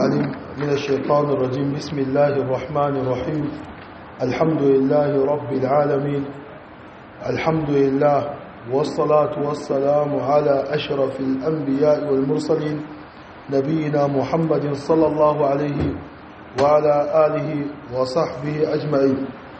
العليم من الشيطان الرجيم بسم الله الرحمن الرحيم الحمد لله رب العالمين الحمد لله والصلاة والسلام على أشرف الأنبياء والمرسلين نبينا محمد صلى الله عليه وعلى آله وصحبه أجمعين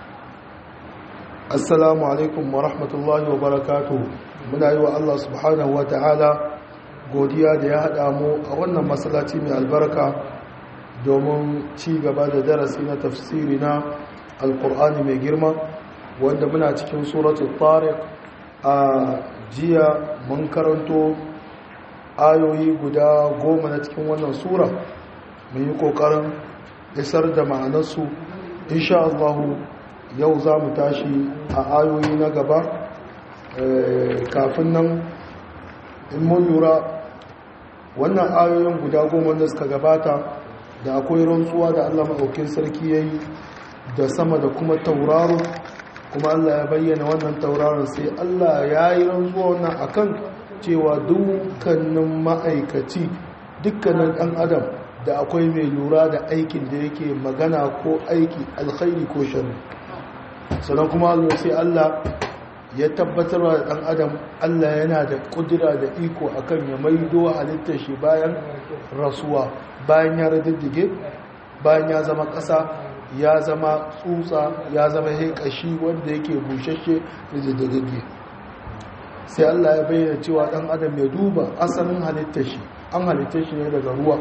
السلام عليكم ورحمة الله وبركاته من أيوة الله سبحانه وتعالى godiya da ya haɗa mu a wannan masallaci mai albarka domin ci gaba da darasi na tafsiri na alkur'ani mai girma wanda muna cikin suratul tariq a jiya mun karanto ayoyi guda goma na cikin wannan sura mun yi ƙoƙarin isar da ma'anarsu insha Allahu yau za mu tashi a ayoyi na gaba kafin nan in mun lura wannan ayoyin guda goma da suka gabata da akwai rantsuwa da Allah maɗaukin sarki ya yi da sama da kuma tauraro kuma Allah ya bayyana wannan tauraron sai Allah ya yi rantsuwa wannan akan cewa dukkanin ma'aikaci dukkanin ɗan adam da akwai mai lura da aikin da yake magana ko aiki alkhairi ko shari sannan kuma Allah sai Allah ya tabbatar da ɗan adam Allah yana da ƙudura da iko akan ya maido halittar shi bayan rasuwa bayan ya radiddige bayan ya zama ƙasa ya zama tsutsa ya zama haikashi wanda yake bushashe da daddage sai Allah ya bayyana cewa ɗan adam ya duba asalin halittar shi an halittar shi ne daga ruwa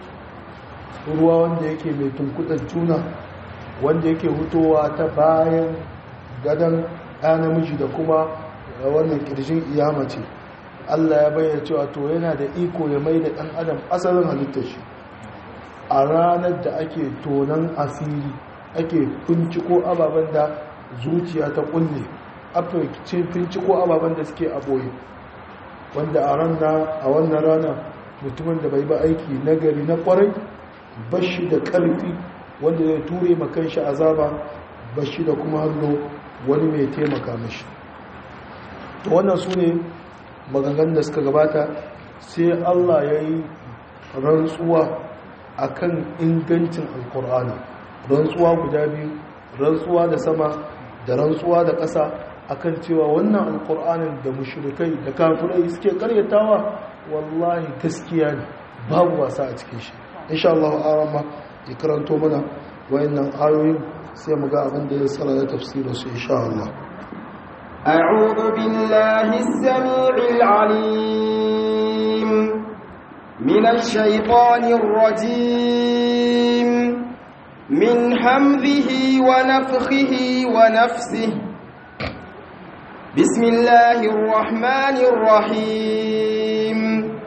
ruwa wanda yake mai tunkudar juna wanda yake hutowa ta bayan gadon ɗa namiji da kuma wannan ƙirshin iyama ce Allah ya bayyana cewa to yana da iko ya mai da ɗan adam asalin halittar shi a ranar da ake tonan asiri ake finciko ababen da zuciya ta kulle ake finciko ababen da suke a ɓoye wanda a ranar a wannan rana mutumin da bai ba aiki nagari na kwarai bashi da ƙarfi wanda zai ture makan shi azaba bashi da kuma hannu wani mai taimaka mashi wannan su ne maganganun da suka gabata sai allah ya yi rantsuwa a kan ingancin alkur'ani rantsuwa guda biyu rantsuwa da sama da rantsuwa da ƙasa akan cewa wannan alkur'anin da mushrikai da kafirai suke karyatawa wallahi gaskiya ne babu wasa a cikin shi insha Allah arama ya karanto mana wayannan ayoyin sai mu ga abin da ya tsara da tafsirin su insha Allah أعوذ بالله السميع العليم من الشيطان الرجيم من حمذه ونفخه ونفسه بسم الله الرحمن الرحيم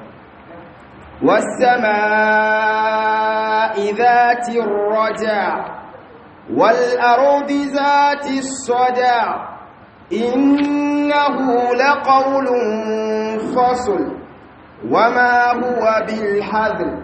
والسماء ذات الرجع والأرض ذات الصدع إنه لقول فصل وما هو بالحذر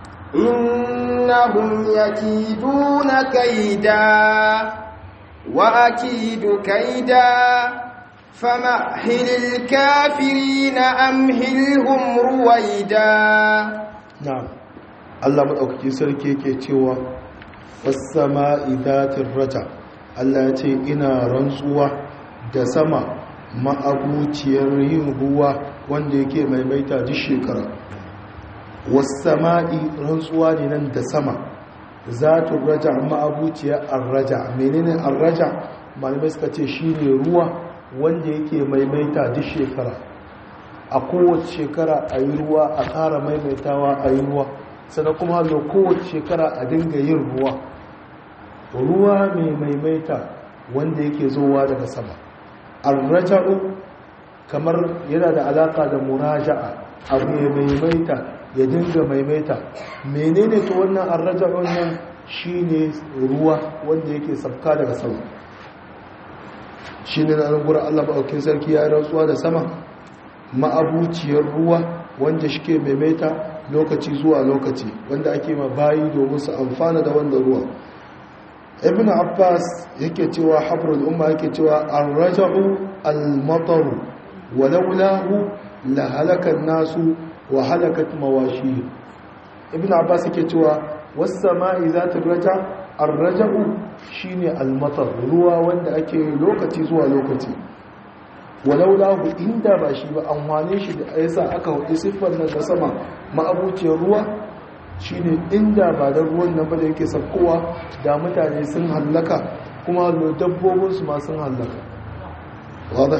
إنهم يكيدون كيدا وأكيد كيدا فمهل الكافرين أمهلهم رويدا نعم الله مدaukakin sarki yake cewa was-sama'i dhatir raja Allah ya ce ina rantsuwa da sama ma'abuciyar yin ruwa wanda yake maimaita duk shekara was-sama'i rantsuwa ne nan da sama zatu raja ma'abuciyar ar-raja menene ar-raja malamai suka ce shine ruwa wanda yake maimaita duk shekara a kowace shekara a yi ruwa a ƙara maimaitawa a yi ruwa sannan kuma hallo kowace shekara a dinga yin ruwa ruwa mai maimaita wanda yake zowa daga sama arraja'u kamar yana da alaka da muraja'a abu mai maimaita ya dinga maimaita menene to wannan arraja'un nan shine ruwa wanda yake sabka daga sama shi ne na gura Allah maɗaukin sarki ya rantsuwa da sama ma'abuciyar ruwa wanda shi ke maimaita lokaci zuwa lokaci wanda ake ma bayi domin su amfana da wanda ruwa ibn abbas yake cewa habrul umma yake cewa an raja'u al-mataru walaulahu la halaka nasu wa halakat mawashi ibn abbas yake cewa wasu sama'i za ta raja arraja'u shi ne almatar ruwa wanda ake lokaci zuwa lokaci walau lahu inda ba shi ba an wane shi da yasa aka hudu siffar nan da sama ma'abuciyar ruwa shi ne inda ba da ruwan nan ba da yake sakkowa da mutane sun hallaka kuma dabbobinsu ma sun hallaka wadda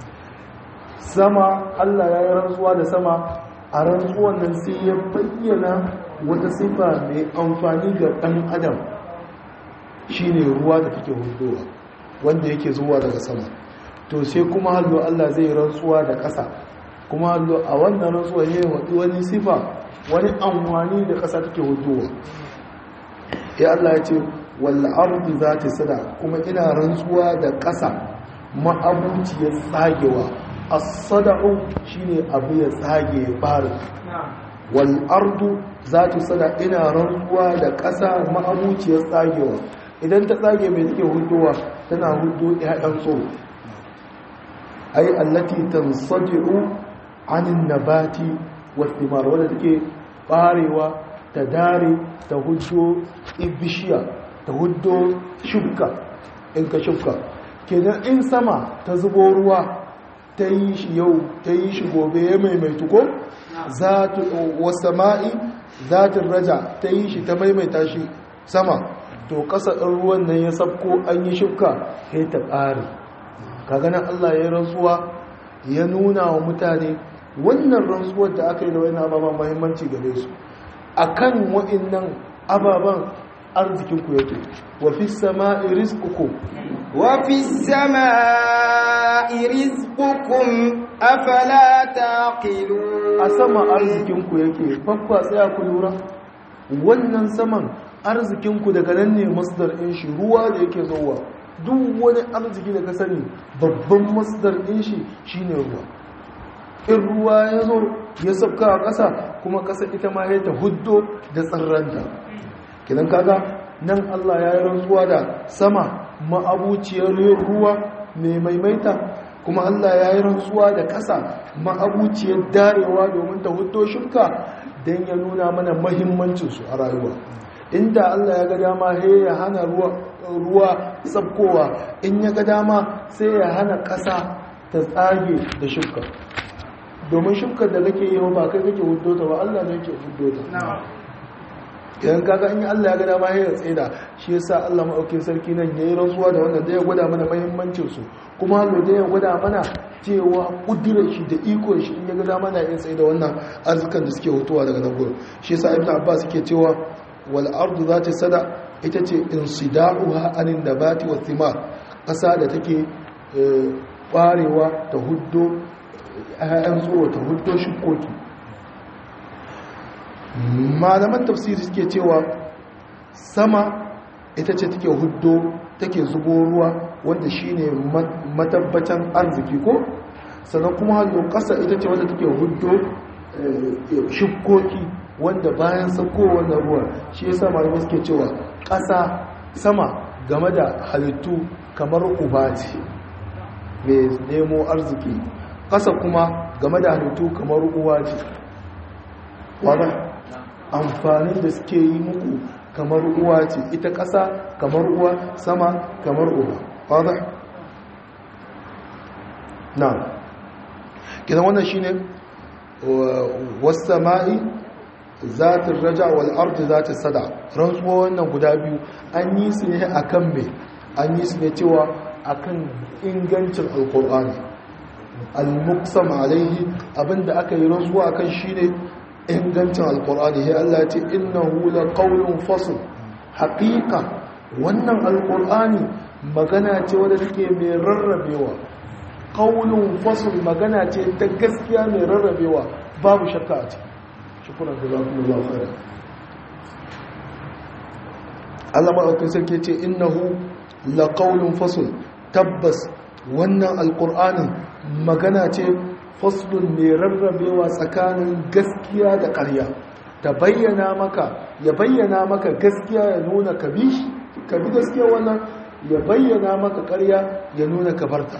sama allah ya yi rantsuwa da sama a rantsuwan nan sai ya bayyana wata sifa mai amfani ga ɗan adam shine ruwa da take hudowa wanda yake zuwa daga sama to sai kuma hallo Allah zai rantsuwa da ƙasa kuma hallo a wannan rantsuwa ne wadi wani sifa wani amfani da ƙasa take hudowa ya Allah ya ce wal ardi zati sada kuma ina rantsuwa da ƙasa ma'abuciyar tsagewa as-sada'u shine abu ya tsage ya fara wal ardu zati sada ina rantsuwa da ƙasa ma'abuciyar tsagewa idan ta tsage mai take hudowa tana hudo ƴaƴan tsoro ai allati tansadi'u anin nabati wa thimar wanda take barewa ta dare ta hudo ibishiya ta hudo shukka in ka shukka kenan in sama ta zubo ruwa ta yi shi yau ta yi shi gobe ya maimaitu ko zatu wasama'i zatin raja ta yi shi ta maimaita shi sama to ƙasa ɗin ruwan nan ya sabko an yi shukka ya ta ƙari kaganan Allah ya rantsuwa ya nuna wa mutane wannan rantsuwar da aka yi da wani ababen mahimmanci gare su a kan wa'innan ababen arzikinku yake wafi sama iriskuku wafi sama iriskukum afala taqilu a sama arzikinku yake babba tsaya ku lura wannan saman arzikinku daga nan ne masdar ɗin shi ruwa da yake zuwa duk wani arziki da ka sani babban masdar ɗin shi shine ruwa in ruwa ya zo ya sauka a ƙasa kuma ƙasa ita ma ya ta huddo da tsarranta kidan kaga nan Allah ya yi rantsuwa da sama ma'abuciyar ruwa mai maimaita kuma Allah ya yi rantsuwa da ƙasa ma'abuciyar darewa domin ta huddo shuka don ya nuna mana mahimmancinsu a rayuwa inda Allah ya ga dama he ya hana ruwa tsabkowa in ya ga dama sai ya hana ƙasa ta tsage da shuka domin shukar da kake yi ba kai kake hudo ta ba Allah ne yake hudo ta idan kaga in Allah ya ga dama he ya tsaida shi yasa Allah maɗaukin sarki nan yayi rantsuwa da wannan da ya gwada mana muhimmancin su kuma hallo da ya gwada mana cewa kudirar shi da iko shi in ya ga dama na yin tsaida wannan arzikan da suke hutuwa daga nan gurin shi yasa Ibn Abbas yake cewa wal ardu zati sada ita ce insida'uha anin nabati wa thimar ƙasa da take ƙwarewa ta huddo ayan tsoro ta huddo shukoki malaman tafsiri suke cewa sama ita ce take huddo take zubo ruwa wanda shine matabbacin arziki ko sannan kuma hannu ƙasa ita ce wanda take huddo shukoki wanda bayan sauko wannan ruwa shi yasa malamai suke cewa ƙasa sama game da halittu kamar uba ce mai nemo arziki ƙasa kuma game da halittu kamar uwa ce wadda amfani da suke yi muku kamar uwa ce ita ƙasa kamar uwa sama kamar uba wadda na gina wannan shine wasu sama'i zatin raja wal ardi zati sada rantsuwa wannan guda biyu an yi su ne akan me an yi su ne cewa akan ingancin alkur'ani al-muqsam alaihi abinda aka yi rantsuwa akan shine ingancin alkur'ani sai Allah ya ce innahu laqawlun fasl haqiqa wannan alkur'ani magana ce wadda take mai rarrabewa qawlun fasl magana ce ta gaskiya mai rarrabewa babu shakka a ciki shukuran da zafi Allah khairan Allah maɗaukin sarki ce innahu laqawlun fasl tabbas wannan alqur'anin magana ce faslun mai rarrabewa tsakanin gaskiya da ƙarya ta bayyana maka ya bayyana maka gaskiya ya nuna ka bi ka bi gaskiya wannan ya bayyana maka ƙarya ya nuna ka barta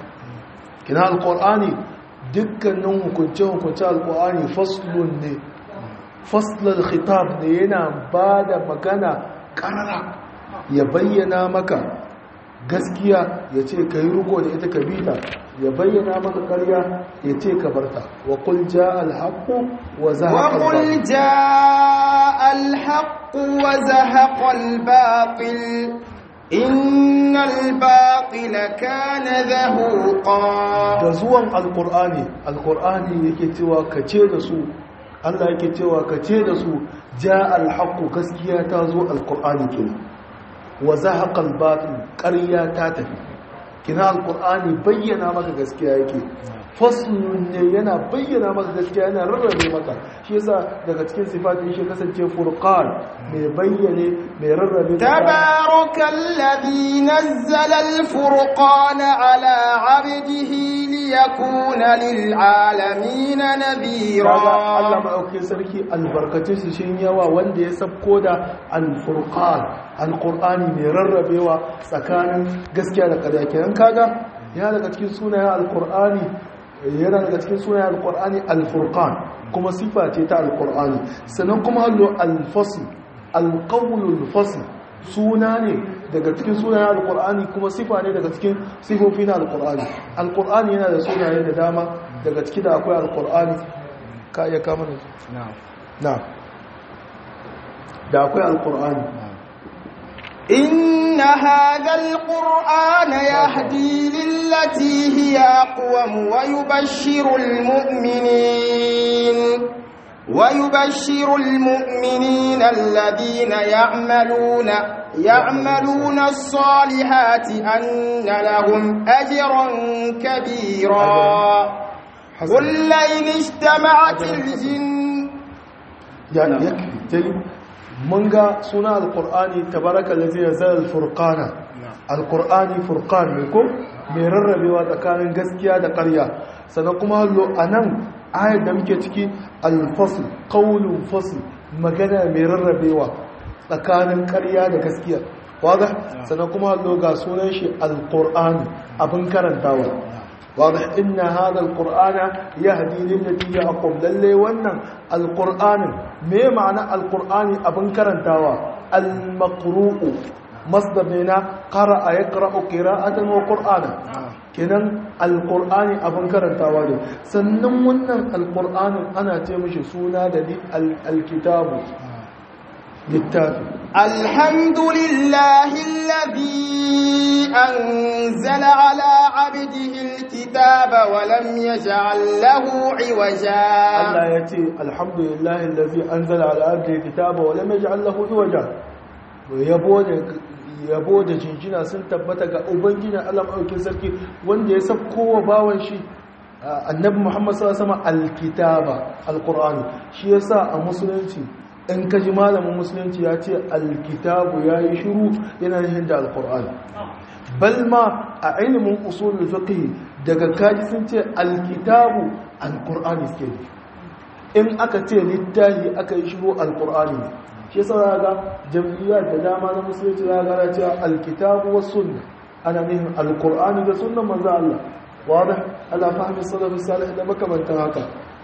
kina alqur'ani dukkanin hukunce hukunce alqur'ani faslun ne faslal khitab ne yana ba da magana karara ya bayyana maka gaskiya ya ce ka yi ruko da ita ka bita ya bayyana maka karya ya ce ka barta wa kul ja alhaqqu wa zahaqa وقل جاء الحق وزهق الباطل إن الباطل كان ذهوقا da zuwan alkur'ani alkur'ani yake cewa ka ce da su Allah yake cewa ka ce da su ja alhaqqu gaskiya ta zo alkur'ani kenan wa zahaqa albatil ƙarya ta tafi kina alkur'ani bayyana maka gaskiya yake faslun ne yana bayyana maka gaskiya yana rarrabe maka shi yasa daga cikin sifatin shi kasance furqan mai bayyane mai rarrabe تبارك الذي نزل الفرقان على عبده ليكون للعالمين kaga Allah نذيرا maɗaukin sarki albarkacin su shin yawa wanda ya sabko da alfurqan alqur'ani mai rarrabewa tsakanin gaskiya da ƙarya kenan kaga ya daga cikin sunayen alqur'ani yana daga cikin sunayen alqur'ani alfurqan kuma sifa ce ta alqur'ani sannan kuma hallo alfasl alqawlul fasl suna ne daga cikin sunayen alqur'ani kuma sifa ne daga cikin sifofi na alqur'ani alqur'ani yana da sunaye da dama daga ciki da akwai alqur'ani ka iya kama da na da akwai alkur'ani إن هذا القرآن يهدي للتي هي أقوم ويبشر المؤمنين ويبشر المؤمنين الذين يعملون يعملون الصالحات أن لهم أجرا كبيرا قل لئن اجتمعت الجن ya yakfi tai mun ga suna alkur'ani tabaraka allazi nazala alfurqana alkur'ani furqan ne ko mai rarrabewa tsakanin gaskiya da ƙarya sannan kuma hallo anan ayar da muke ciki alfasl qawlun fasl magana mai rarrabewa tsakanin ƙarya da gaskiya wadah sannan kuma hallo ga sunan shi alqur'ani abin karantawa واضح إن هذا القرآن يهدي للتي هي أقوم للي ونن القرآن ما معنى القرآن أبن كرنتاوا المقروء مصدر لنا قرأ يقرأ قراءة وقرآنا kenan alkur'ani abin karantawa ne sannan wannan alkur'anin ana ce mishi suna da alkitabu littafi الحمد لله الذي أنزل على عبده الكتاب ولم يجعل له عوجا Allah ya ce alhamdulillah allazi anzala ala abdihi kitaba wa lam yaj'al lahu iwaja yabo da yabo da jinjina sun tabbata ga ubangijin Allah madaukin sarki wanda ya sabko wa bawan shi annabi Muhammad sallallahu alaihi wasallam alkitaba alqur'ani shi yasa a musulunci in ka ji malamin musulunci ya ce alkitabu yayi shiru yana nufin da alqur'ani bal ma a ilimin usulul fiqh daga kaji sun ce alkitabu alqur'ani suke nufi in aka ce littahi aka yi shigo alkur'ani ne shi yasa ga jam'iyyar da dama na musulunci za ga cewa alkitabu was sunna ana nihin alkur'ani da sunnan manzo Allah wadah ala fahmi salafus salih da makamantan haka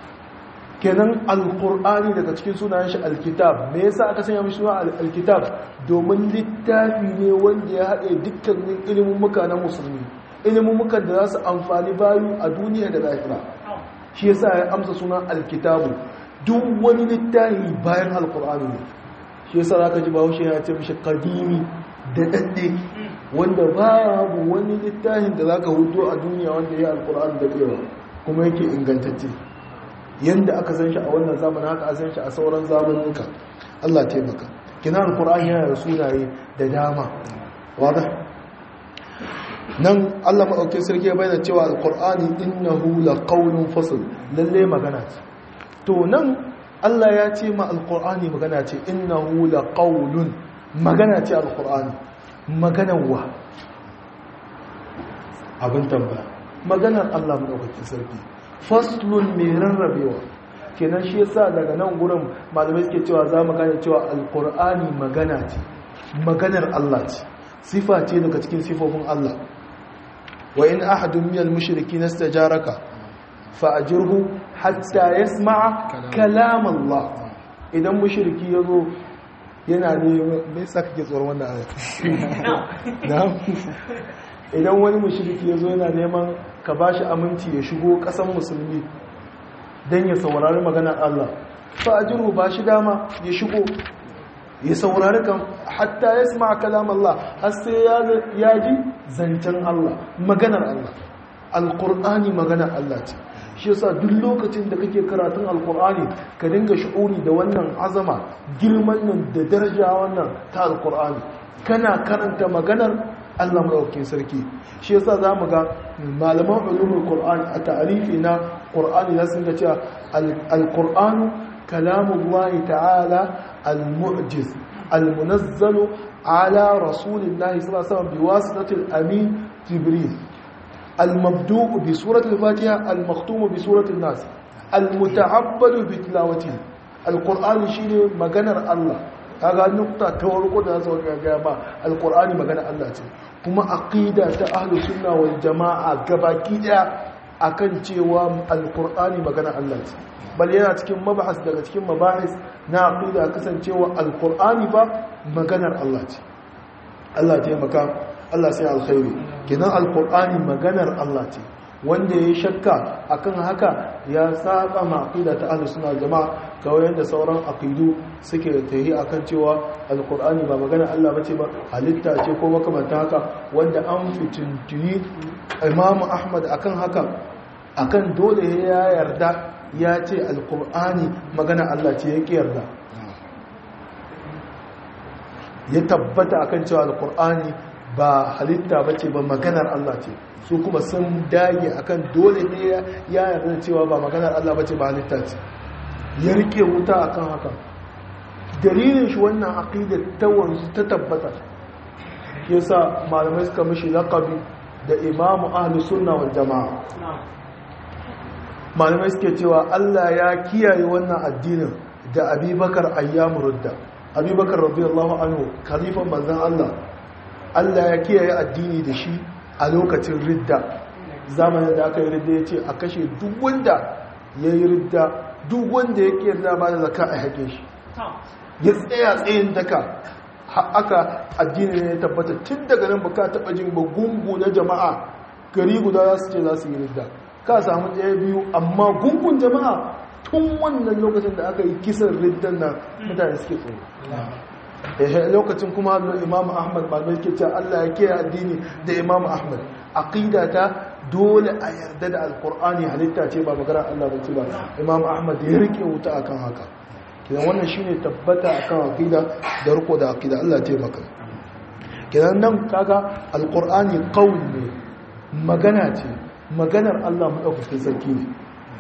kenan alkur'ani daga cikin sunayen shi alkitab me yasa aka sanya mishi suna alkitab domin littafi ne wanda ya haɗe dukkanin ilimin muka na musulmi ilimin mukan da za su amfani bayu a duniya da lahira shi yasa ya amsa sunan alkitabu duk wani littafi bayan alkur'ani ne shi yasa zaka ji bahaushe ya ce mishi kadimi da dadde wanda babu wani littafin da zaka hudo a duniya wanda ya alkur'ani da kewa kuma yake ingantacce yanda aka san shi a wannan zamanin haka a san shi a sauran zamanuka Allah taimaka kina alkur'ani yana da sunaye da dama wadah nan Allah maɗauki sarki ya bayyana cewa alƙur'ani innahu laqawlun fasl lalle magana ce to nan Allah ya ce ma alƙur'ani magana ce innahu laqawlun magana ce alƙur'ani maganar wa abin tambaya maganar Allah maɗaukakin sarki faslun mai rarrabewa kenan shi yasa daga nan gurin malamai suke cewa za mu gane cewa alƙur'ani magana ce maganar Allah ce sifa ce daga cikin sifofin Allah وإن أحد من المشركين استجارك فأجره حتى يسمع كلام الله idan mushriki ya zo yana neman me yasa kake tsoron wannan aya na'am idan wani mushriki ya zo yana neman ka bashi aminci ya shigo kasan musulmi dan ya saurari maganar Allah fa ajiru ba shi dama ya shigo ya saurari kan hatta ya sma kalam Allah har sai ya ji zancen Allah maganar Allah alqur'ani maganar Allah ce shi yasa duk lokacin da kake karatun alqur'ani ka dinga shu'uri da wannan azama girman nan da daraja wannan ta alqur'ani kana karanta maganar Allah madaukakin sarki shi yasa zamu ga malaman ulumul qur'ani a ta'arifi na qur'ani na sun ga cewa alqur'anu kalamullahi ta'ala المعجز المنزل على رسول الله صلى الله عليه وسلم بواسطة الأمين جبريل المبدوء بسورة الفاتحة المختوم بسورة الناس المتعبد بتلاوته القرآن شيء مغنر الله kaga nukta ta warko da zasu ga ba alqur'ani magana Allah ce kuma aqida ta ahlus sunna wal jamaa gabaki daya akan cewa alqur'ani magana Allah ce bal yana cikin mabahas daga cikin mabahis na aqida kasancewa alqur'ani ba maganar Allah ce Allah ya taimaka Allah sai alkhairi kinan alqur'ani maganar Allah ce wanda ya shakka akan haka ya saba ma aqida ta ahlus sunna jamaa kawai yanda sauran aqidu suke tayi akan cewa alqur'ani ba maganar Allah bace ba halitta ce ko makamanta haka wanda an fitintuni Imam Ahmad akan haka akan dole ya yarda ya ce alkur'ani magana Allah ce ya yarda ya tabbata akan cewa alkur'ani ba halitta ba ce ba maganar Allah ce su kuma sun dage akan dole ne ya yarda cewa ba maganar Allah ba ce ba halitta ce ya rike wuta akan haka dalilin shi wannan aqidar ta wanzu ta tabbata yasa malamai suka mishi laqabi da imamu ahlus sunna wal jamaa malamai suke cewa Allah ya kiyaye wannan addinin da abubakar ayyamu rudda abubakar radiyallahu anhu khalifan manzon Allah Allah ya kiyaye addini da shi a lokacin ridda zamanin da aka yi ridda ya ce a kashe duk wanda ya yi ridda duk wanda ya kiyarda ba da zaka a haƙe shi ya tsaya tsayin daka aka addini ne ya tabbata tun daga nan baka taɓa jin ba gungu na jama'a gari guda za su ce za su yi ridda ka samu ɗaya biyu amma gungun jama'a tun wannan lokacin da aka yi kisan riddan nan mutane suke tsoro lokacin kuma da imam ahmad malamai ke cewa allah ya kiyaye addini da imam ahmad aqida ta dole a yarda da alkur'ani halitta ce ba magana allah ba ce ba imam ahmad ya rike wuta akan haka kidan wannan shine tabbata akan aqida da riko da aqida allah ya taimaka kidan nan kaga alkur'ani qaul ne magana ce maganar Allah maɗaukakin sarki ne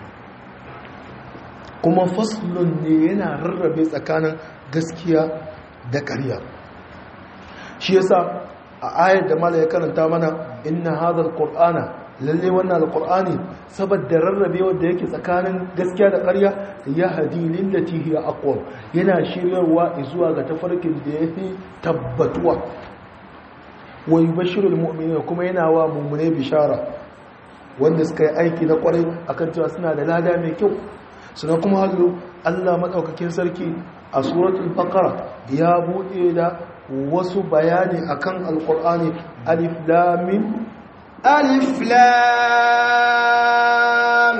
kuma faslun ne yana rarrabe tsakanin gaskiya da ƙarya shi yasa a ayar da mala ya karanta mana inna hadha qur'ana lalle wannan alqur'ani saboda rarrabe wanda yake tsakanin gaskiya da ƙarya ya hadi lillati hiya aqwam yana shiryarwa zuwa ga tafarkin da yafi tabbatuwa wa yubashshirul mu'minina kuma yana wa mu'mine bishara wanda suka yi aiki na kwarai akan cewa suna da lada mai kyau suna kuma hallo Allah maɗaukakin sarki a suratul baqara ya buɗe da wasu bayani akan alqur'ani alif lam mim alif lam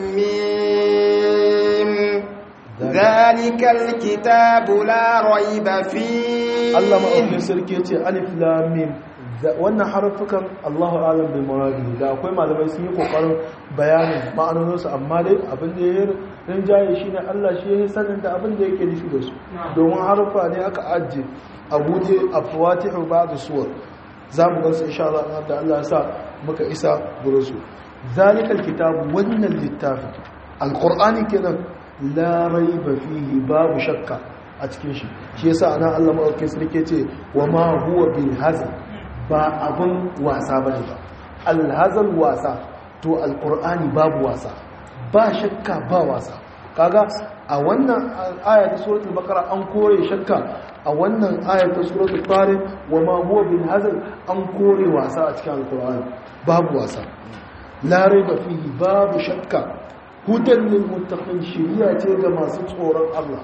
mim zalikal kitabu la raiba fi Allah maɗaukakin sarki ya ce alif lam mim wannan harfukan Allahu alam bil muradi da akwai malamai sun yi kokarin bayanin ma'anoninsu amma dai abin da ya rinjaye shine Allah shi ya sanin da abin da yake nufi da su domin harfa ne aka ajiye a buɗe a fawatihu ba'd suwar zamu ga su insha Allah da Allah ya sa muka isa gurin su zalikal kitabu wannan littafin alqur'ani kenan la raiba fihi babu shakka a cikin shi shi yasa anan Allah madaukakin sarki ce wa ma huwa bil hazl ba abin wasa bane ba alhazal wasa to alqur'ani babu wasa ba shakka ba wasa kaga a wannan aya ta suratul baqara an kore shakka a wannan aya ta suratul tariq wa ma huwa bil hazl an kore wasa a cikin alqur'ani babu wasa la raiba fihi babu shakka hudan lil muttaqin shiriya ce ga masu tsoron Allah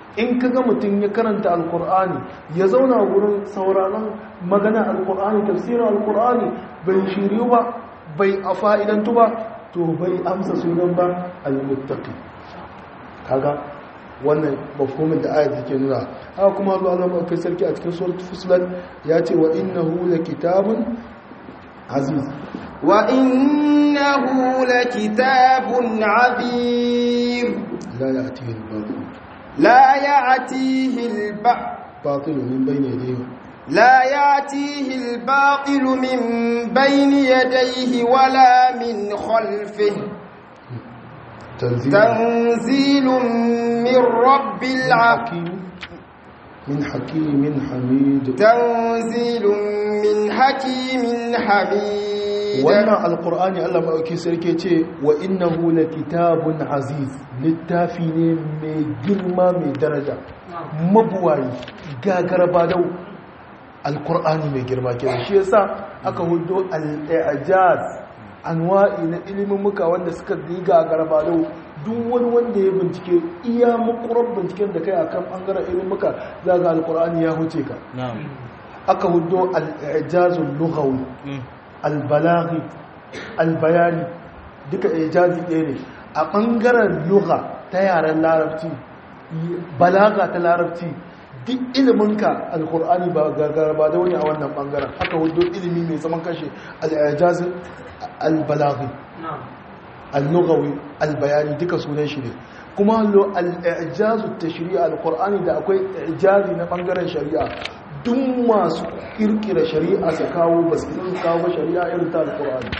in ka ga mutum ya karanta alkur'ani ya zauna wurin sauraron magana alkur'ani tafsirin alkur'ani bai shiryu ba bai a fa'idantu ba to bai amsa sunan ba al-muttaqi kaga wannan mafhumin da ayat take nuna haka kuma Allah Allah kai sarki a cikin suratul fusilat ya ce wa innahu lakitabun aziz wa innahu lakitabun azim la ya'tihi al-batil la ya'tihi al-batil batil min bayni yadayhi لا يأتيه الباطل من بين يديه ولا من خلفه تنزيل تنزيل من رب العالمين حكيم من حكيم حميد تنزيل من حكيم حميد wannan alkur'ani Allah maɗauki sarki ce wa innahu kitabun aziz littafi ne mai girma mai daraja mabuwayi gagara badau alkur'ani mai girma kenan shi yasa aka hudo al-i'jaz anwa'i na ilimin muka wanda suka yi gagara badau duk wani wanda ya bincike iya makurar binciken da kai akan bangaren ilimin muka za ga alkur'ani ya huce ka aka hudo al-i'jazul lughawi albalaghi albayani duka ijazi ɗaya ne a ɓangaren lugha ta yaren larabci balaga ta larabci duk iliminka alkur'ani ba gagara ba da wani a wannan ɓangaren haka wadda ilimi mai zaman kashe al'ijazi albalaghi al-lughawi albayani duka sunan shi ne kuma al'ijazu ta shari'a alkur'ani da akwai ijazi na ɓangaren shari'a duk masu kirkira shari'a su kawo ba su zan kawo shari'a irin ta alkur'ani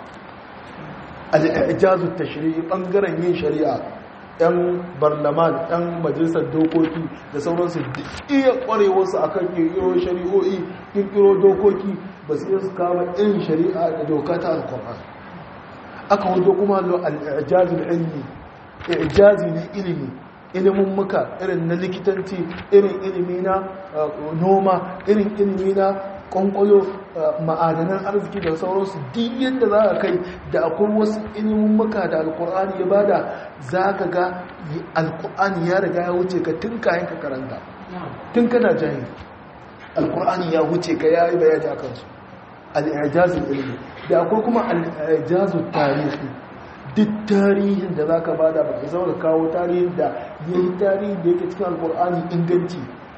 al'ijazu ta shari'a ɓangaren yin shari'a yan barlaman yan majalisar dokoki da sauransu duk iya ƙwarewarsu a kan kirkiro shari'o'i kirkiro dokoki ba su su kawo irin shari'a da doka ta alkur'ani aka wato kuma al'ijazu ilmi ijazi na ilimi ilimin muka irin na likitanci irin ilimi na noma irin ilimi na kwankwalo ma'adanan arziki da sauransu duk yadda za ka kai da akwai wasu ilimin muka da alkur'ani ya bada za ka ga alkur'ani ya riga ya wuce ka tun kayan ka karanta tun kana jahil alkur'ani ya wuce ka ya yi bayani a kansu al'ajazin ilimi da akwai kuma al'ajazin tarihi duk tarihin da za ka bada ba ka zama kawo tarihin da ya yi tarihin da yake cikin alkur'ani inganci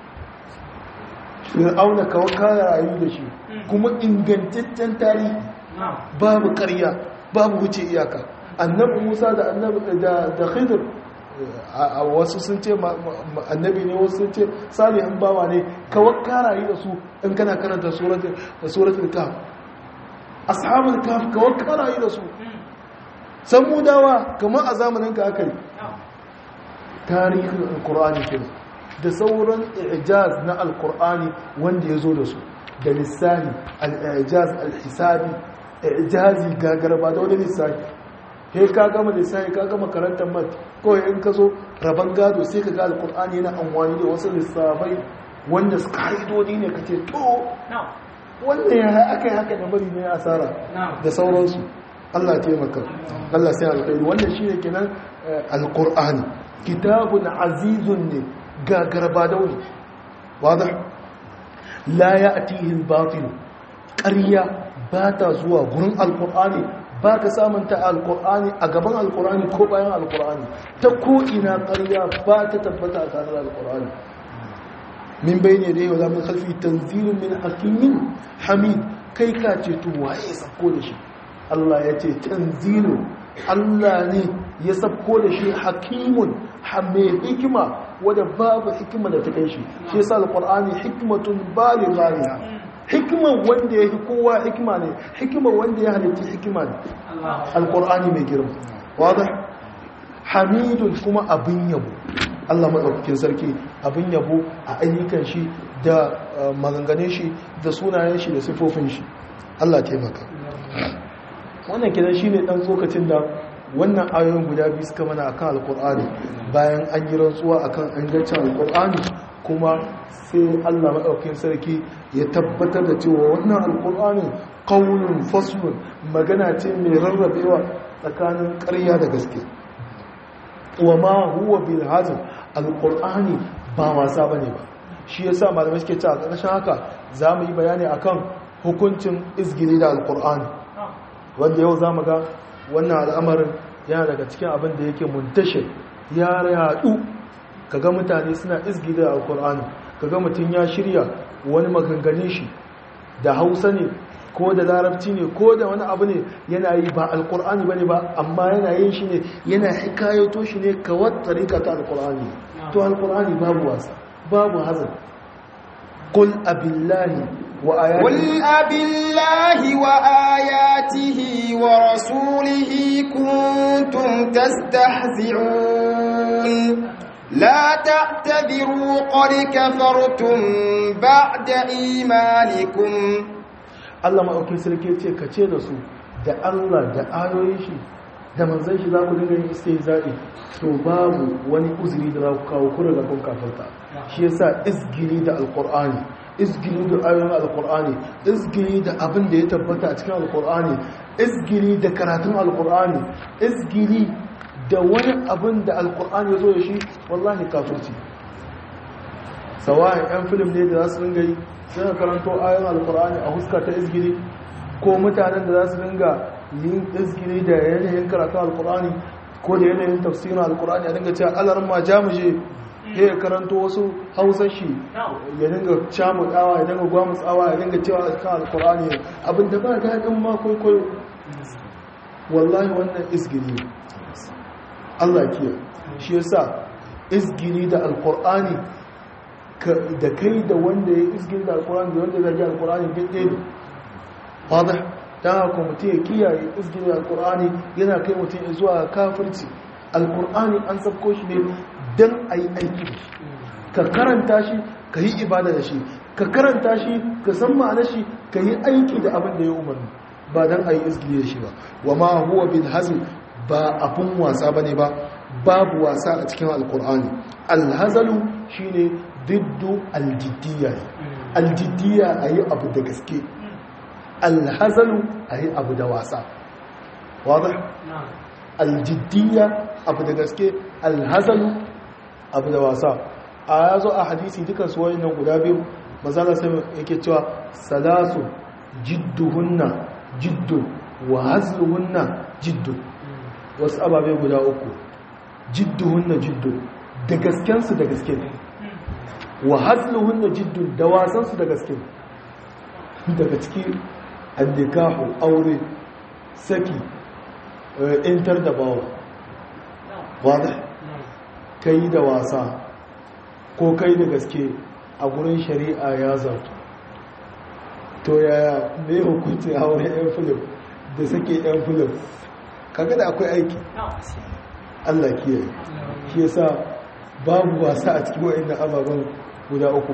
fir'auna kawo kaya rayu da shi kuma ingantaccen tarihi babu karya babu wuce iyaka annabi musa da annabi da khidir a wasu sun ce annabi ne wasu sun ce salihin bawa ne kawo karayi da su in kana karanta suratul kaf ashabul kaf kawo karayi da su samudawa kamar a zamanin ka aka yi tarihin alkur'ani ke da sauran ijaz na alkur'ani wanda ya zo da su da lissani al-ijaz al-hisabi ijazi gagarba da wani lissafi he ka gama lissafi ka gama karantar mat kawai in ka zo rabon gado sai ka ga alkur'ani yana amfani da wasu lissafai wanda su ka'idodi ne ka ce to wanda ya aka yi haka da bari ne asara da sauransu Allah taimaka Allah sai alkhairi wannan shine kenan alqur'ani kitabun azizun ne gagarba dauni wadah la ya'tihi al-batil ƙarya ba ta zuwa gurin alqur'ani ba ka samun ta alqur'ani a gaban alqur'ani ko bayan alqur'ani ta ko ina ƙarya ba ta tabbata a tare da alqur'ani min bayne da yau zamu khalfi tanzilun min hakimin hamid kai ka ce to waye sako da shi Allah ya ce tanzilu Allah ne ya sabko da shi hakimun mai hikima wadda babu hikima da ta kai shi shi yasa alqur'ani hikmatun baligha hikima wanda yake kowa hikima ne hikima wanda ya halitta hikima ne alqur'ani mai girma wadah hamidun kuma abin yabo Allah madaukakin sarki abin yabo a ayyukan shi da maganganun shi da sunayen shi da sifofin shi Allah taimaka wannan kidan shine dan tsokacin da wannan ayoyin guda biyu suka mana akan alkur'ani bayan an yi rantsuwa akan ingancin alkur'ani kuma sai Allah madaukakin sarki ya tabbatar da cewa wannan alkur'ani qaulun faslun magana ce mai rarrabewa tsakanin ƙarya da gaske wa ma huwa bil hazl alkur'ani ba wasa bane ba shi yasa malamai suke cewa ƙarshen haka za mu yi bayani akan hukuncin izgili da alkur'ani wanda yau za mu ga wannan al'amarin yana daga cikin abin da yake muntashe ya yadu kaga mutane suna izgili da alkur'ani kaga mutum ya shirya wani maganganin shi da hausa ne ko da larabci ne ko da wani abu ne yana yi ba alkur'ani ba ne ba amma yana yin shi ne yana hikayoto shi ne kawar tarika ta alkur'ani to alkur'ani babu wasa babu hazin قل أبي الله وآياته قل أبي الله وآياته ورسوله كنتم تستهزئون لا تعتذروا قد كفرتم بعد إيمانكم Allah maɗaukin sarki ce ka ce da su da Allah da ayoyin shi da manzan shi za ku dinga yin istai zaɓi to babu wani uzuri da za ku kawo kura da kun kafarta shi yasa izgiri da alƙur'ani izgiri da ayoyin alƙur'ani izgiri da abin da ya tabbata a cikin alƙur'ani izgiri da karatun alƙur'ani izgiri da wani abin da alƙur'ani ya zo da shi wallahi kafirci sawa'in 'yan filim ne da za su dinga yi suna karanto ayon alkur'ani a huska ta izgiri ko mutanen da za su dinga yin izgiri da yanayin karatun alkur'ani ko da yanayin tafsirin alkur'ani a dinga cewa alarin ma jamuje ya karanto wasu hausar shi ya dinga camutawa ya dinga gwamutsawa ya dinga cewa a kan alkur'ani abinda ba daɗin ma kwaikwayo wallahi wannan izgiri Allah kiya shi yasa izgiri da alkur'ani da kai da wanda ya izgin da alkurani da wanda zagi alkurani duk ɗaya ne wadda ta haka mutum ya kiyaye izgin da alkurani yana kai mutum zuwa kafirci alkurani an sabko shi ne don a yi aiki da shi ka karanta shi ka yi ibada da shi ka karanta shi ka san ma'ana shi ka yi aiki da abin da ya umarni ba don a yi izgin da shi ba wa ma huwa bin hazin ba abin wasa ba ne ba babu wasa a cikin alkur'ani alhazalu shine diddu aljiddiya aljiddiya a yi abu da gaske alhazalu a yi abu da wasa wadda aljiddiya abu da gaske alhazalu abu da wasa a ya zo a hadisi dukan su wani nan guda biyu mazala sai yake cewa salasu jidduhunna jiddun wa hazluhunna jiddun wasu ababe guda uku jidduhunna jiddun da gaskensu da gaske ne wa hazluhunna jiddun da wasansu da gaske daga ciki annikahu aure saki intar da bawa wada kai da wasa ko kai da gaske a gurin shari'a ya zartu to yaya mai hukunci aure yan filim da sake yan filim kaga da akwai aiki Allah kiyaye shi yasa babu wasa a cikin wa'annan ababen guda uku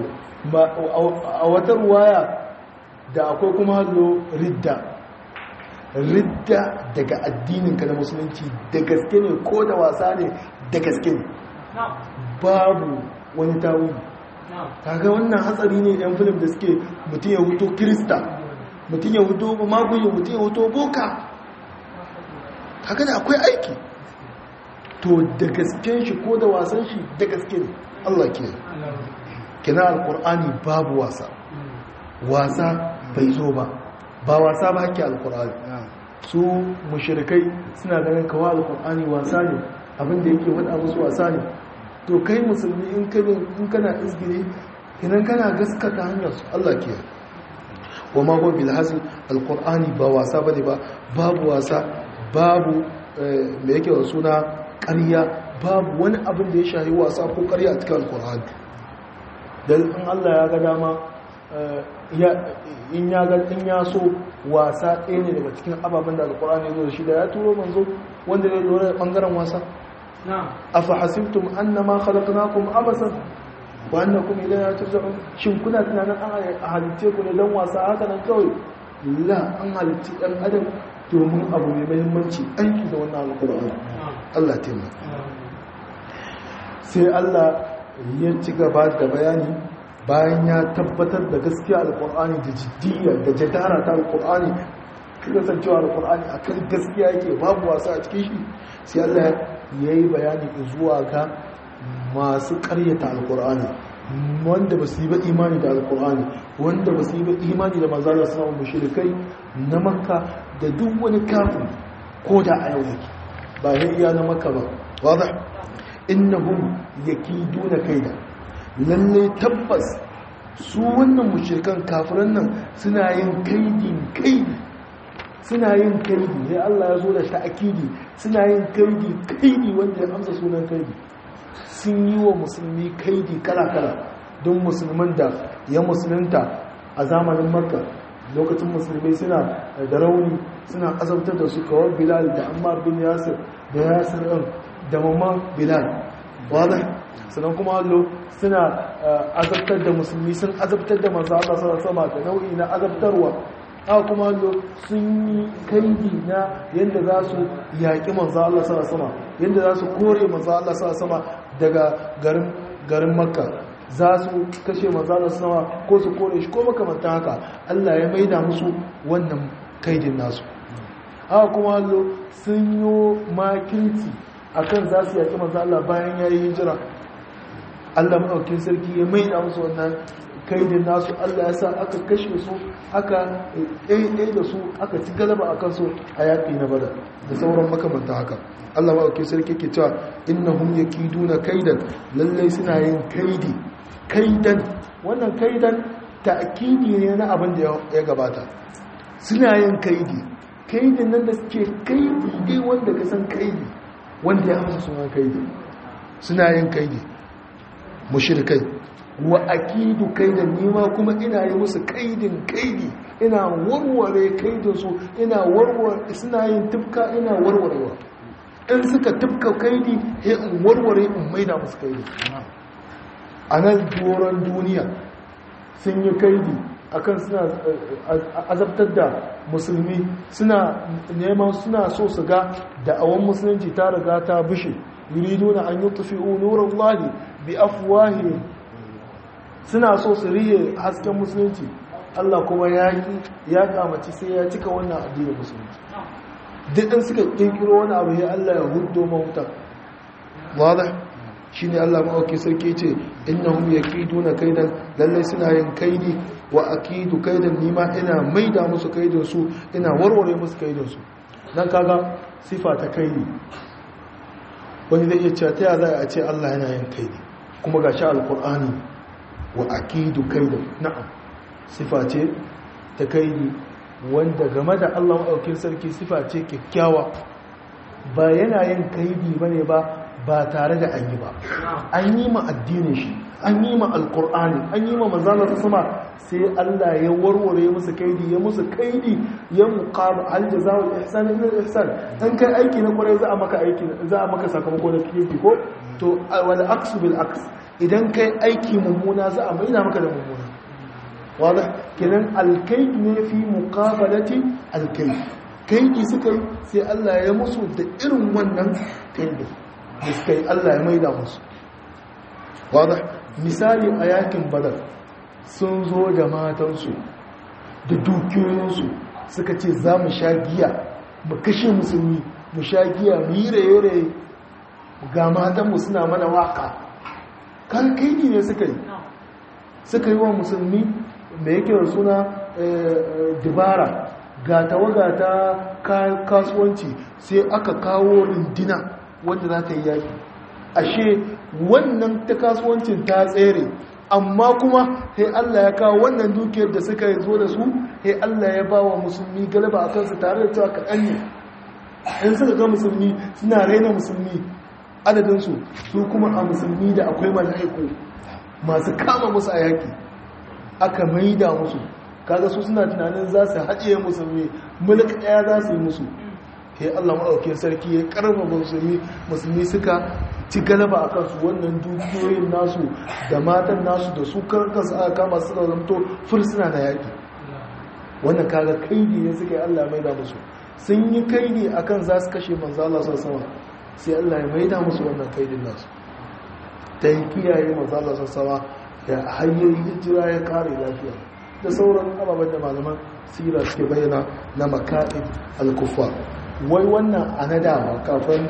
a wata ruwaya da akwai kuma hallo ridda ridda daga addininka na musulunci da gaske ne ko da wasa ne da gaske ne babu wani tawili kaga wannan hatsari ne yan filim da suke mutum ya huto kirista mutum ya huto maguyi mutum ya huto boka kaga da akwai aiki to da gasken shi ko da wasan shi da gaske ne Allah ke kina alkur'ani babu wasa wasa bai zo ba ba wasa ba hake alkur'ani su mushrikai suna ganin kawo alkur'ani wasa ne abinda yake faɗa musu wasa ne to kai musulmi in kana izgiri idan kana gaskata hanyar su Allah ke wa ma gobe da hasin alkur'ani ba wasa ba ne ba babu wasa babu mai yake wa suna ƙarya babu wani abin da ya shahi wasa ko ƙarya a cikin alkur'ani don in Allah ya ga dama in ya ga in ya so wasa ɗaya ne daga cikin ababen da alkur'ani ya zo da shi da ya turo manzo wanda zai lura da ɓangaren wasa afa hasibtum annama khalaqnakum abasan wa annakum ilayna turja'un shin kuna tunanin an halitte ku ne dan wasa haka nan kawai la an halitti dan adam domin abu mai muhimmanci aiki da wannan alkur'ani Allah taimaka sai Allah ya ci gaba da bayani bayan ya tabbatar da gaskiya alkur'ani da jiddiyya da jadara ta alkur'ani kasancewa alkur'ani akan gaskiya yake babu wasa a cikin shi sai Allah ya yi bayani zuwa ga masu karyata alkur'ani wanda ba su yi ba imani da alkur'ani wanda ba su yi ba imani da manzala suna wa mushrikai na makka da duk wani kafin ko da a yau yake ba ya iya na makka ba wadda innahum yakiduna kaida lalle tabbas su wannan mushrikan kafiran nan suna yin kaidin kaidi suna yin kaidi sai Allah ya zo da ta'akidi suna yin kaidi kaidi wanda ya amsa sunan kaidi sun yi wa musulmi kaidi kala-kala don musulman da ya musulunta a zamanin makka lokacin musulmai suna da rauni suna azabtar da su kawar bilal da ammar bin yasir da yasir ɗin da mamman bilal wadda sannan kuma allo suna azabtar da musulmi sun azabtar da masu Allah sama da nau'i na azabtarwa haka kuma allo sun yi kaidi na yadda za su yaƙi manzo Allah sama yadda za su kore manzo Allah sama daga garin makka za su kashe manzo sama ko su kore shi ko makamanta haka Allah ya maida musu wannan kaidin nasu haka kuma allo sun yi makirci akan za su yaƙi manzo Allah bayan ya yi hijira Allah maɗaukin sarki ya maida musu wannan kaidin nasu Allah ya sa aka kashe su aka ɗaiɗai da su aka ci galaba a kansu a yaƙi na bada da sauran makamanta haka Allah maɗaukin sarki ke cewa innahum yakiduna kaidan lallai suna yin kaidi kaidan wannan kaidan ta'kidi ne na abin da ya gabata suna yin kaidi kaidin nan da suke kaidi dai wanda ka san kaidi wanda ya amsa sunan kaidi suna yin kaidi mushrikai wa akidu kaidan nima kuma ina yi musu kaidin kaidi ina warware kaidin su ina warware suna yin tufka ina warwarewa in suka tufka kaidi sai in warware in maida musu kaidi a nan doron duniya sun yi kaidi akan suna azabtar da musulmi suna neman suna so su ga da'awan musulunci ta riga ta bishe yuriduna an yutfi'u nurallahi bi afwahihim suna so su riye hasken musulunci Allah kuma ya yi ya kamaci sai ya cika wannan addinin musulunci duk in suka kirkiro wani abu ya Allah ya hudo mahuta wada shi ne Allah ma'auki sarki ce innahum yakiduna kaidan lallai suna yin kaidi wa akidu kaidan nima ina maida musu kaidin su ina warware musu kaidin su nan kaga sifa ta kaidi wani zai iya cewa ta ya za a ce Allah yana yin kaidi kuma ga sha alkur'ani wa akidu kaida na'am sifa ce ta kaidi wanda game da Allah maɗaukin sarki sifa ce kyakkyawa ba yana yin kaidi ba ne ba ba tare da an yi ba an yi ma addinin shi an yi ma alkur'ani an yi ma manzana ta sama sai Allah ya warware musu kaidi ya musu kaidi ya muqaba hal jazaa'ul ihsan illa ihsan dan kai aiki na kwarai za a maka aiki za a maka sakamako na kirki ko to wal aksu bil aks idan kai aiki mummuna za a maida maka da mummuna wadda kenan alkaid ne fi muqabalati alkaid kaidi suka yi sai Allah ya musu da irin wannan kaidi da suka yi Allah ya maida musu wadda misali a yakin badar sun zo da matansu da dukiyoyinsu suka ce za mu sha giya mu kashe musulmi mu sha giya mu yi raye-raye ga matanmu suna mana waka kan kaidi ne suka yi suka yi wa musulmi da yake da suna dubara ga tawaga ta kasuwanci sai aka kawo rindina wanda za ta yi yaki ashe wannan ta kasuwancin ta tsere amma kuma sai Allah ya kawo wannan dukiyar da suka zo da su sai Allah ya ba wa musulmi galaba a kansu tare da cewa kaɗan ne in suka ga musulmi suna raina musulmi adadinsu su kuma a musulmi da akwai mala'iku masu kama musu a yaki aka maida musu kaga su suna tunanin za su haɗiye musulmi mulk ɗaya za su yi musu he Allah maɗaukin sarki ya ƙarfa musulmi musulmi suka ci galaba a kansu wannan dukiyoyin nasu da matan nasu da su kansu aka kama su da zamto fursuna na yaƙi wannan kaga kaidi ne suka yi Allah maida musu sun yi kaidi akan za su kashe manzo Allah sama sai Allah ya maida musu wannan kaidin nasu ta yi kiyaye manzo Allah sama da hanyoyin hijira ya kare lafiya da sauran ababen da malaman sira suke bayyana na maka'id al-kuffar wai wannan a na dama kafin da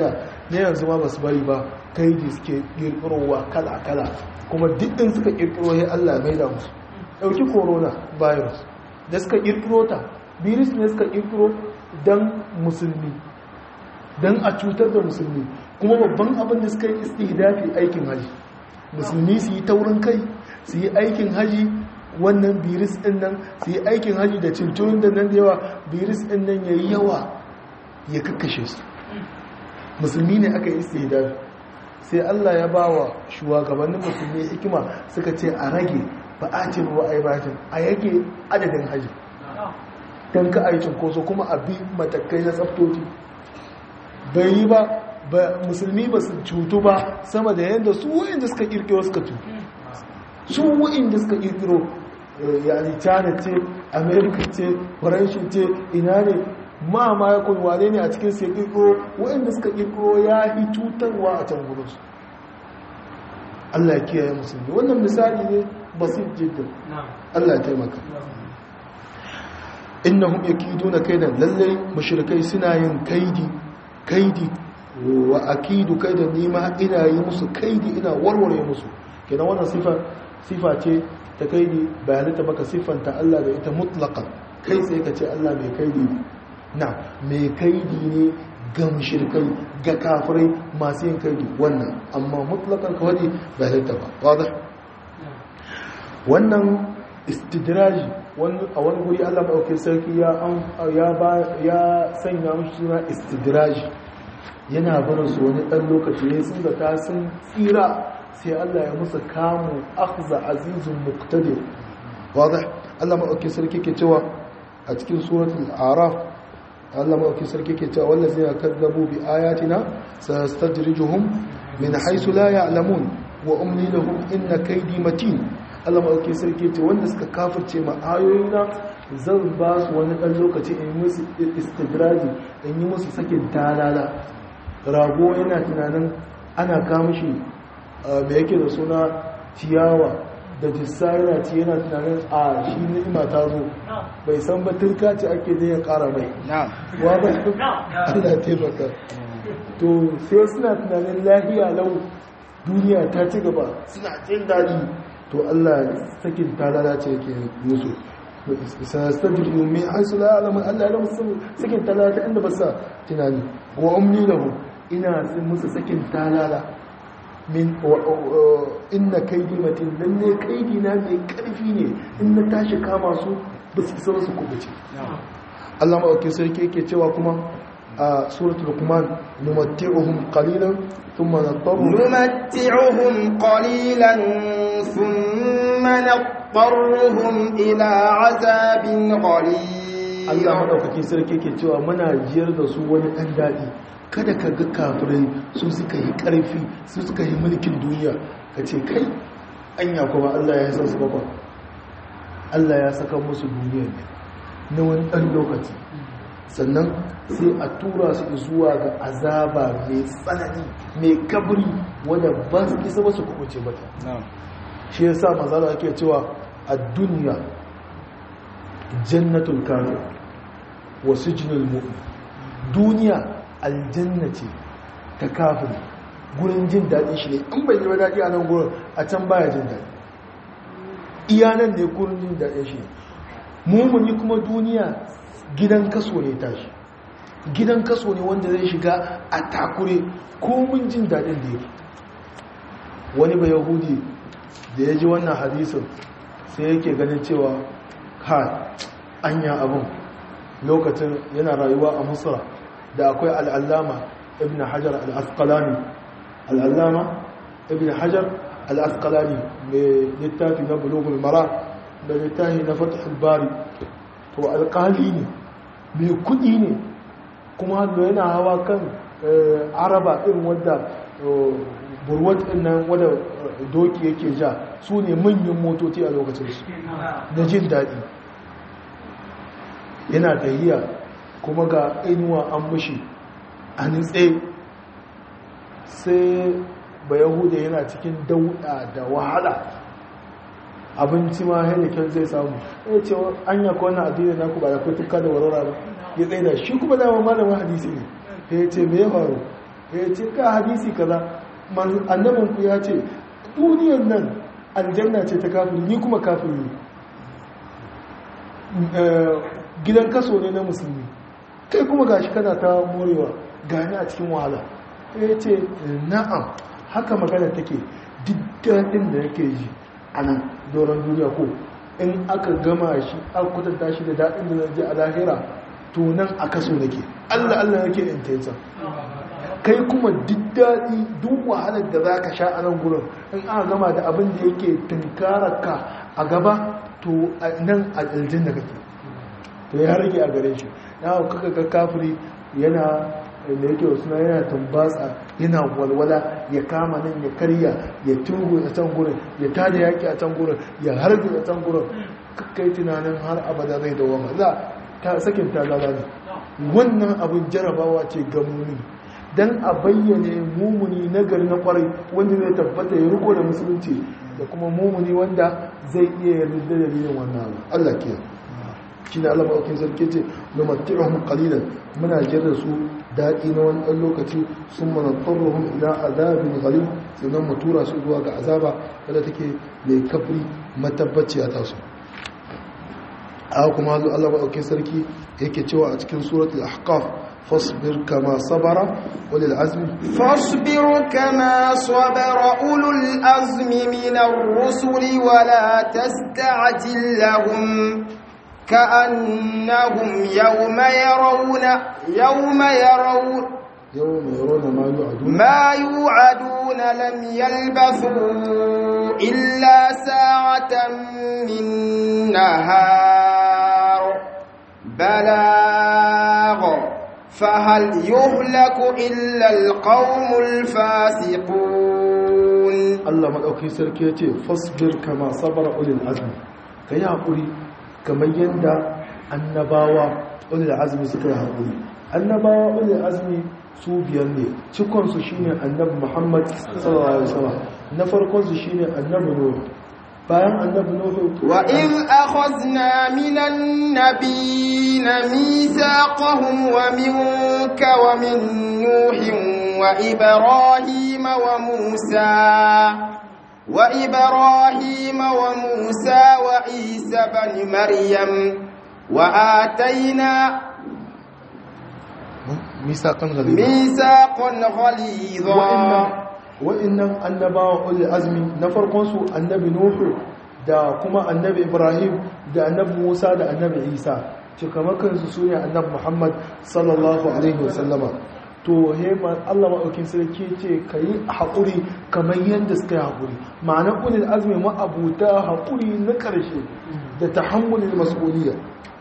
ne yanzu ma ba su bari ba kai da suke ƙirƙirowa kala-kala kuma duk ɗin suka ƙirƙiro ya Allah mai da musu ɗauki corona virus da suka ƙirƙiro ta virus ne suka ƙirƙiro don musulmi don a cutar da musulmi kuma babban abin da suka yi istihdafi aikin haji musulmi su yi taurin kai su yi aikin haji wannan virus ɗin nan su yi aikin haji da cinturin da nan da yawa virus ɗin nan ya yi yawa ya kakkashe su musulmi ne aka yi istihdafi sai Allah ya ba wa shugabannin musulmi hikima suka ce a rage ba a ce ruwa a yi batin a yake adadin haji don ka a yi cinkoso kuma a bi matakai na tsaftoci bai yi ba musulmi ba su cutu ba sama da yadda su wa'inda suka kirkiro suka cutu su wa'inda suka kirkiro yani china ce america ce faranshi ce ina ne ma ma ya kun wane ne a cikin sai kirkiro wa'inda suka kirkiro ya yi cutarwa a can gudunsu Allah ya kiyaye musulmi wannan misali ne basit jiddan Allah ya taimaka innahum yakiduna kaidan lallai mushrikai suna yin kaidi kaidi wa akidu kaidan nima ina yi musu kaidi ina warware musu kenan wannan sifa sifa ce ta kaidi bayanita baka siffanta Allah da ita mutlaqan kai sai ka ce Allah mai kaidi na mai kaidi ne ga mushrikai ga kafirai masu yin kaidi wannan amma mutlaqan ka wadi bayanita ba wadah wannan istidraji a wani guri Allah maɗauki sarki ya sanya mashi suna istidraji yana barin su wani ɗan lokaci ne sun zata sun tsira sai Allah ya musu kamun akhza azizun muqtadir wadda Allah maɗauki sarki ke cewa a cikin suratul araf Allah maɗauki sarki ke cewa wallazi ya kadzabu bi ayatina sastadrijuhum min haythu la ya'lamun wa umli lahum inna kaydi matin Allah maɗauki sarki ce wanda suka kafirce ma ayoyina zan ba su wani ɗan lokaci in yi musu istidraji in yi musu sakin talala rago yana tunanin ana kamashi mai yake da suna ciyawa da jissa yana ci yana tunanin a shi ni'ima ta zo bai san ba turka ce ake ne ya ƙara mai wa ba ana taimaka to sai suna tunanin lafiya lau duniya ta ci gaba suna jin daɗi to Allah sakin ta lalace yake musu sanastadriyu min haisu la alamun Allah ya musu sakin ta lalata inda ba sa tunani wa umli lahu ina musu sakin ta lala min inna kaidi matin dan ne kaidi na mai karfi ne in na tashi kama su ba su isa su kubuce Allah ma sarki yake cewa kuma a suratul luqman numatti'uhum qalilan thumma nadtaruhum numatti'uhum qalilan thumma nadtaruhum ila 'azabin ghalib Allah madaukakin sarki yake cewa muna jiyar da su wani dan dadi kada ka ga kafirai su suka yi karfi su suka yi mulkin duniya ka ce kai anya kuma Allah ya san su bakwa Allah ya saka musu duniya ne na wani dan lokaci sannan sai a tura su zuwa ga azaba mai tsanani mai kabri wadda ba su isa ba su kubuce mata shi yasa mazala ake cewa a duniya jannatul kafir wa sijnul mu'min duniya aljanna ce ta kafin gurin jin daɗi shi ne in bai yi daɗi a nan gurin a can baya jin daɗi iyanan ne gurin jin daɗin shi mumuni kuma duniya gidan kaso ne tashi gidan kaso ne wanda zai shiga a takure komin jin daɗin da yake wani ba yahudi da ya ji wannan hadisun sai yake ganin cewa ha anya abin lokacin yana rayuwa a musra da akwai al'allama ibn hajar al'asqalani al'allama ibn hajar al'asqalani mai littafi na bulugul mara da littafi na fatihul bari to alƙali ne mai kudi ne kuma hannu yana hawa kan araba irin wadda burwat ɗin nan wadda doki yake ja su ne manyan motoci a lokacin su da jin daɗi yana tahiya kuma ga inuwa an mushi a nitse sai ba yahuda yana cikin dauɗa da wahala abinci ma helikin zai samu ya ce an yaka wannan addini naku ba da kai tuka da warwara ba ya tsaye da shi kuma dama malamin hadisi ne ya ce me ya faru ya ce ka hadisi kaza annabin ku ya ce duniyar nan aljanna ce ta kafiri ni kuma kafiri gidan kaso ne na musulmi kai kuma gashi kana ta morewa gani a cikin wahala ya ce na'am haka magana take duk daɗin da yake ji a nan doron duniya ko in aka gama shi aka kwatanta shi da daɗin da zai ji a lahira to nan a kaso nake allah allah yake intensa kai kuma duk daɗi duk wahalar da za ka sha a nan gurin in aka gama da abin da yake tunkararka a gaba to nan a aljin da kake to ya rage a gare shi na kaka ga kafiri yana da yake wasu na yana tambatsa yana walwala ya kama nan ya karya ya tungu a can gurin ya tada yaki a can gurin ya harbi a can gurin kai tunanin har abada zai dawama za ta sakin ta ne wannan abin jarabawa ce ga mumini dan a bayyane mumuni nagari na kwarai wanda zai tabbata ya riko da musulunci da kuma mumuni wanda zai iya yarda da dalilin wannan abu Allah ke shi ne Allah maɗaukin sarki ce numatti'uhum qalilan muna jira su daɗi na wani ɗan lokaci sun mana tarruhum ila azabin ghalib sannan mu tura su zuwa ga azaba wadda take mai kafri matabbaci a tasu a kuma hazo Allah maɗaukin sarki yake cewa a cikin suratul ahqaf فاصبر كما صبر أولي العزم فاصبر كما صبر أولو الأزم من الرسل ولا تستعجل لهم كأنهم يوم يرون يوم يرون يوم يرون ما يوعدون ما يوعدون لم يلبثوا إلا ساعة من نهار بلاغ فهل يهلك إلا القوم الفاسقون الله مدauki sarki yace fasbir kama sabara ulil azmi kai hakuri kamar yanda annabawa ulil azmi suka yi hakuri annabawa ulil azmi su biyar ne cikon su shine annabi Muhammad sallallahu alaihi wasallam na farkon su shine annabi Nuh bayan annabi Nuh وإذ أخذنا من النبيين ميثاقهم ومنك ومن نوح وإبراهيم وموسى وإبراهيم وموسى وعيسى بن مريم وآتينا ميثاقا غليظا ميثاقا غليظا wa'annan annabawa ulil azmi na farkon su annabi nuhu da kuma annabi ibrahim da annabi musa da annabi isa cikamakan su sune annabi muhammad sallallahu alaihi wasallama to hema Allah maɗaukin sarki ce ka yi haƙuri kamar yadda suka yi haƙuri ma'anar ulil azmi ma'abuta haƙuri na ƙarshe da tahammulin mas'uliyya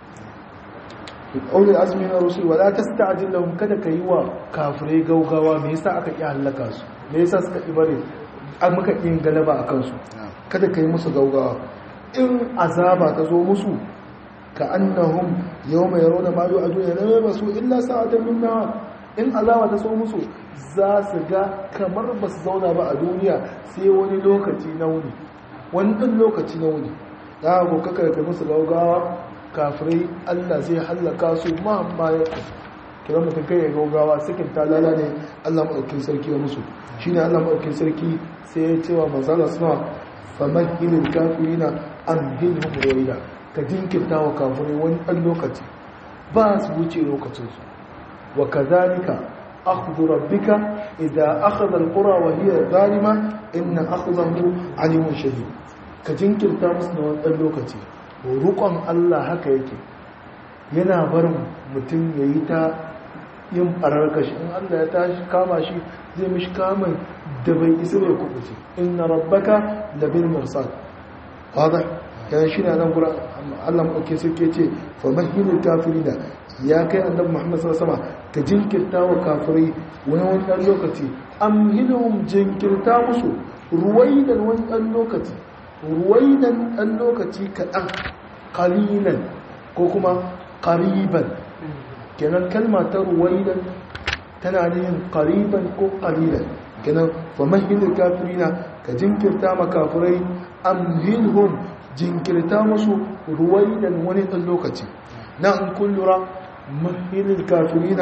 ulil azmi na rusul wala tasta'jil lahum kada ka yi wa kafirai gaugawa me yasa aka ƙi halaka su me yasa suka ƙi bare an muka ƙi galaba a kansu kada ka yi musu gaugawa in azaba ta zo musu ka annahum yawma yarawna ma yu'aduna la yabasu illa sa'atan min nahar in azaba ta so musu za su ga kamar ba su zauna ba a duniya sai wani lokaci na wuni wani ɗan lokaci na wuni za a kaka ka musu gaugawa kafirai allah zai hallaka su ma ma ya kira mutum kai ya gaugawa sakin talala ne allah maɗaukin sarki ya musu shi ne allah maɗaukin sarki sai ya cewa manzala suna famar hilin kafirina an hilin ruwaida ka jinkirta wa kafirai wani ɗan lokaci ba su wuce lokacinsu وكذلك أخذ ربك إذا أخذ القرى وهي ظالمة إن أخذه عليم شديد كجنكر تامس نوان اللوكتي ورقم الله هكا yake yana barin mutum ya yi ta yin ɓararkashi in Allah ya tashi kama shi zai mishi kamun da bai isa bai kubuce inna rabbaka labil mursal wadda yana shi na nan gura Allah maɗauke suke ce fa mahilul kafirina ya kai annabi Muhammad sallallahu alaihi wasallam ka jinkirta wa kafirai wani wani dan lokaci amhilhum jinkirta musu ruwaidan wani dan lokaci ruwaidan dan lokaci kaɗan qalilan ko kuma qariban kenan kalma ta ruwaidan tana yin qariban ko qalilan kenan fa mahilul kafirina ka jinkirta ma kafirai amhilhum jinkirta musu ruwaidan wani dan lokaci na in kun lura mahilin kafirina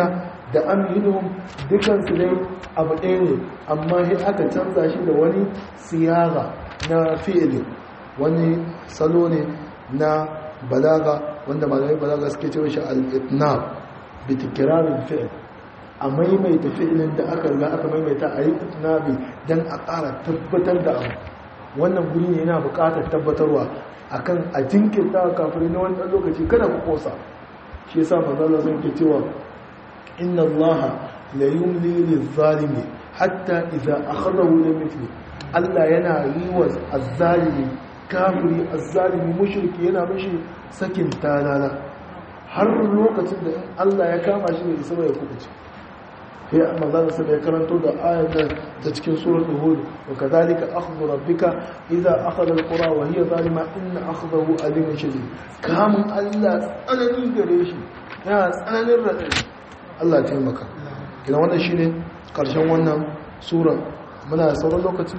da amhiluhum dukansu dai abu ɗaya ne amma sai aka canza shi da wani siyaga na fi'ilin wani salo ne na balaga wanda malamai balaga suke cewa shi al-itnab bi tikrarin fi'il a maimaita fi'ilin da aka riga aka maimaita a yi itnabi dan a ƙara tabbatar da abu wannan guri ne yana buƙatar tabbatarwa akan a jinkirta kafin na wani ɗan lokaci kada ku kosa shi yasa manzo Allah zan ke cewa inna Allah la yumli lil-zalimi hatta idza akhadahu lam yufli Allah yana yi wa azzalimi kafiri azzalimi mushriki yana mishi sakin talala har lokacin da in Allah ya kama shi ne isa ya kubuce sai manzon sa ya karanto da ayar ta cikin suratul hud wa kadhalika akhdhu rabbika idza akhadha alqura wa hiya zalima inna akhdahu alimun shadid kamun Allah tsanani gare shi yana tsananin radadi Allah ya taimaka kina wannan shine karshen wannan sura muna da sauran lokaci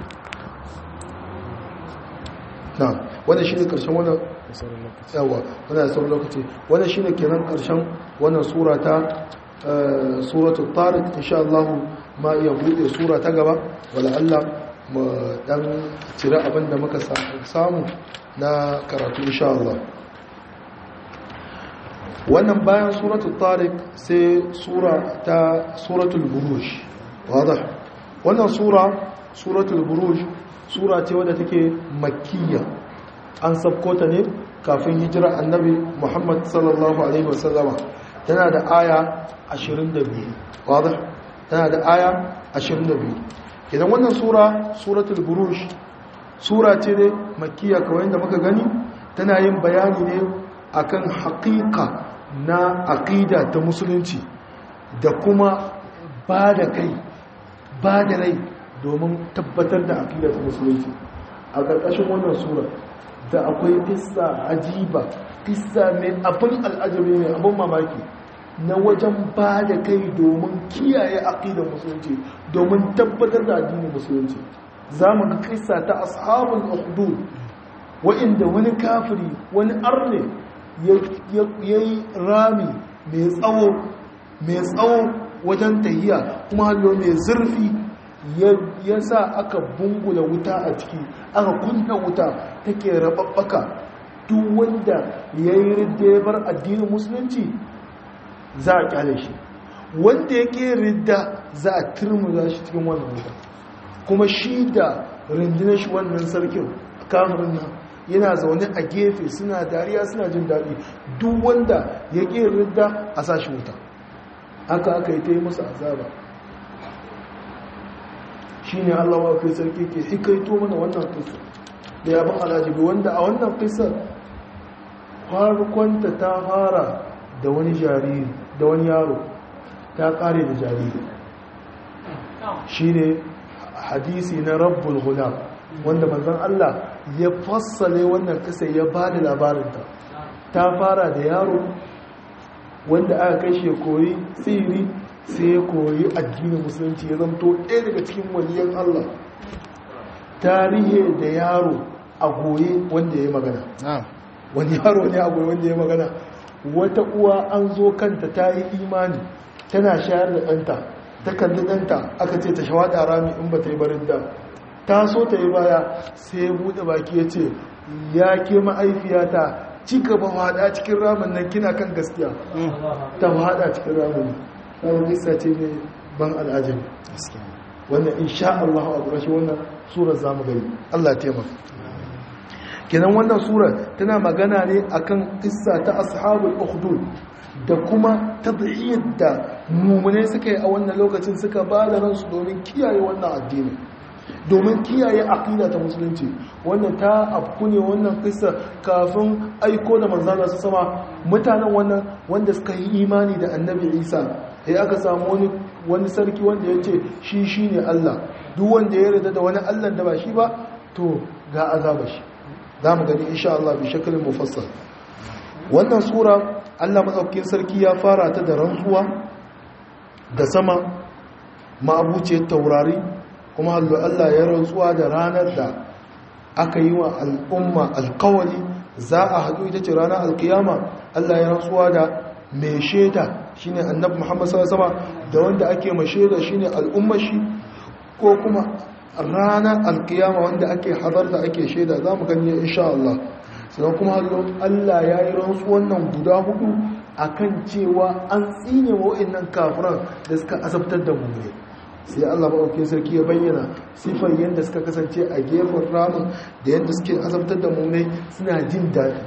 na wannan shine karshen wannan yawa muna da sauran lokaci wannan shine kenan karshen wannan sura ta suratul tariq insha Allah ma iya bude sura ta gaba wala Allah mu dan cire abin da muka samu na karatu insha Allah wannan bayan suratul tariq sai sura ta suratul buruj wadah wannan sura suratul buruj sura ce wadda take makkiya an sabko ta ne kafin hijira annabi Muhammad sallallahu alaihi wasallama tana da aya 22 wadah tana da aya 22 idan wannan sura suratul buruj sura ce ne makkiya kawai da muka gani tana yin bayani ne akan haƙiƙa na aƙida ta musulunci da kuma ba da kai ba da rai domin tabbatar da aƙida ta musulunci a ƙarƙashin wannan sura da akwai kissa ajiba kissa mai abin al'ajabi mai abin mamaki na wajen ba da kai domin kiyaye aƙidar musulunci domin tabbatar da addinin musulunci za mu ga kissa ta ashabul ukhdud wa'inda wani kafiri wani arne ya yi rami mai tsawo mai tsawo wajen tahiya kuma hallo mai zurfi ya sa aka bungula wuta a ciki aka kunna wuta take rababbaka duk wanda ya yi ridda bar addinin musulunci za a kyale shi wanda ya ke ridda za a turmuza shi cikin wannan wuta kuma shi da rundunar shi wannan sarkin kamurin nan yana zaune a gefe suna dariya suna jin daɗi duk wanda ya ƙi ridda a sashi wuta haka aka yi ta yi musu azaba shi ne allawa kai sarki ke hikaito mana wannan kisa da ya ban alajibi wanda a wannan kisa farkonta ta fara da wani jariri da wani yaro ta ƙare da jariri shi ne hadisi na rabbul gulam wanda manzon Allah ya fassale wannan kisa ya ba da labarinta ta fara da yaro wanda aka kai shi ya koyi tsiri sai ya koyi addinin musulunci ya zanto ɗaya daga cikin waliyan Allah tarihi da yaro a goye wanda ya yi magana wani yaro ne a goye wanda ya yi magana wata uwa an zo kanta ta yi imani tana shayar da ɗanta ta kalli ɗanta aka ce ta shawaɗa rami in ba ta yi barin da ta so ta yi baya sai ya buɗe baki ya ce ya ke ma'aifiyata ci gaba haɗa cikin ramin nan kina kan gaskiya ta haɗa cikin ramin nan nisa ce ne ban al'ajabi wannan insha Allah a ƙurashi wannan surar za mu gani Allah taimaka kenan wannan surar tana magana ne akan kissa ta ashabul ukhdud da kuma tadhiyar da mumune suka yi a wannan lokacin suka ba da ransu domin kiyaye wannan addini domin kiyaye aqida ta musulunci wannan ta afku ne wannan kissa kafin aiko da manzana su sama mutanen wannan wanda suka yi imani da annabi Isa sai aka samu wani wani sarki wanda ya ce shi shine Allah duk wanda ya yarda da wani Allah da ba shi ba to ga azaba shi za mu gani insha Allah bi shakalin mufassal wannan sura Allah matsaukin sarki ya fara ta da rantsuwa da sama ma'abuciyar taurari kuma hallo Allah ya rantsuwa da ranar da aka yi wa al'umma alkawali za a haɗu ita ce ranar alkiyama Allah ya rantsuwa da mai shaida shine annabi Muhammad sallallahu alaihi wasallam da wanda ake ma shaida shine al'ummar shi ko kuma ranar alkiyama wanda ake hadarta ake shaida za mu gani insha Allah sannan kuma Allah ya yi rantsuwan nan guda hudu akan cewa an tsine wa wa'annan kafiran da suka azabtar da mu ne sai Allah maɗaukin sarki ya bayyana sifar yadda suka kasance a gefen ramin da yadda suke azabtar da mummunai suna jin daɗi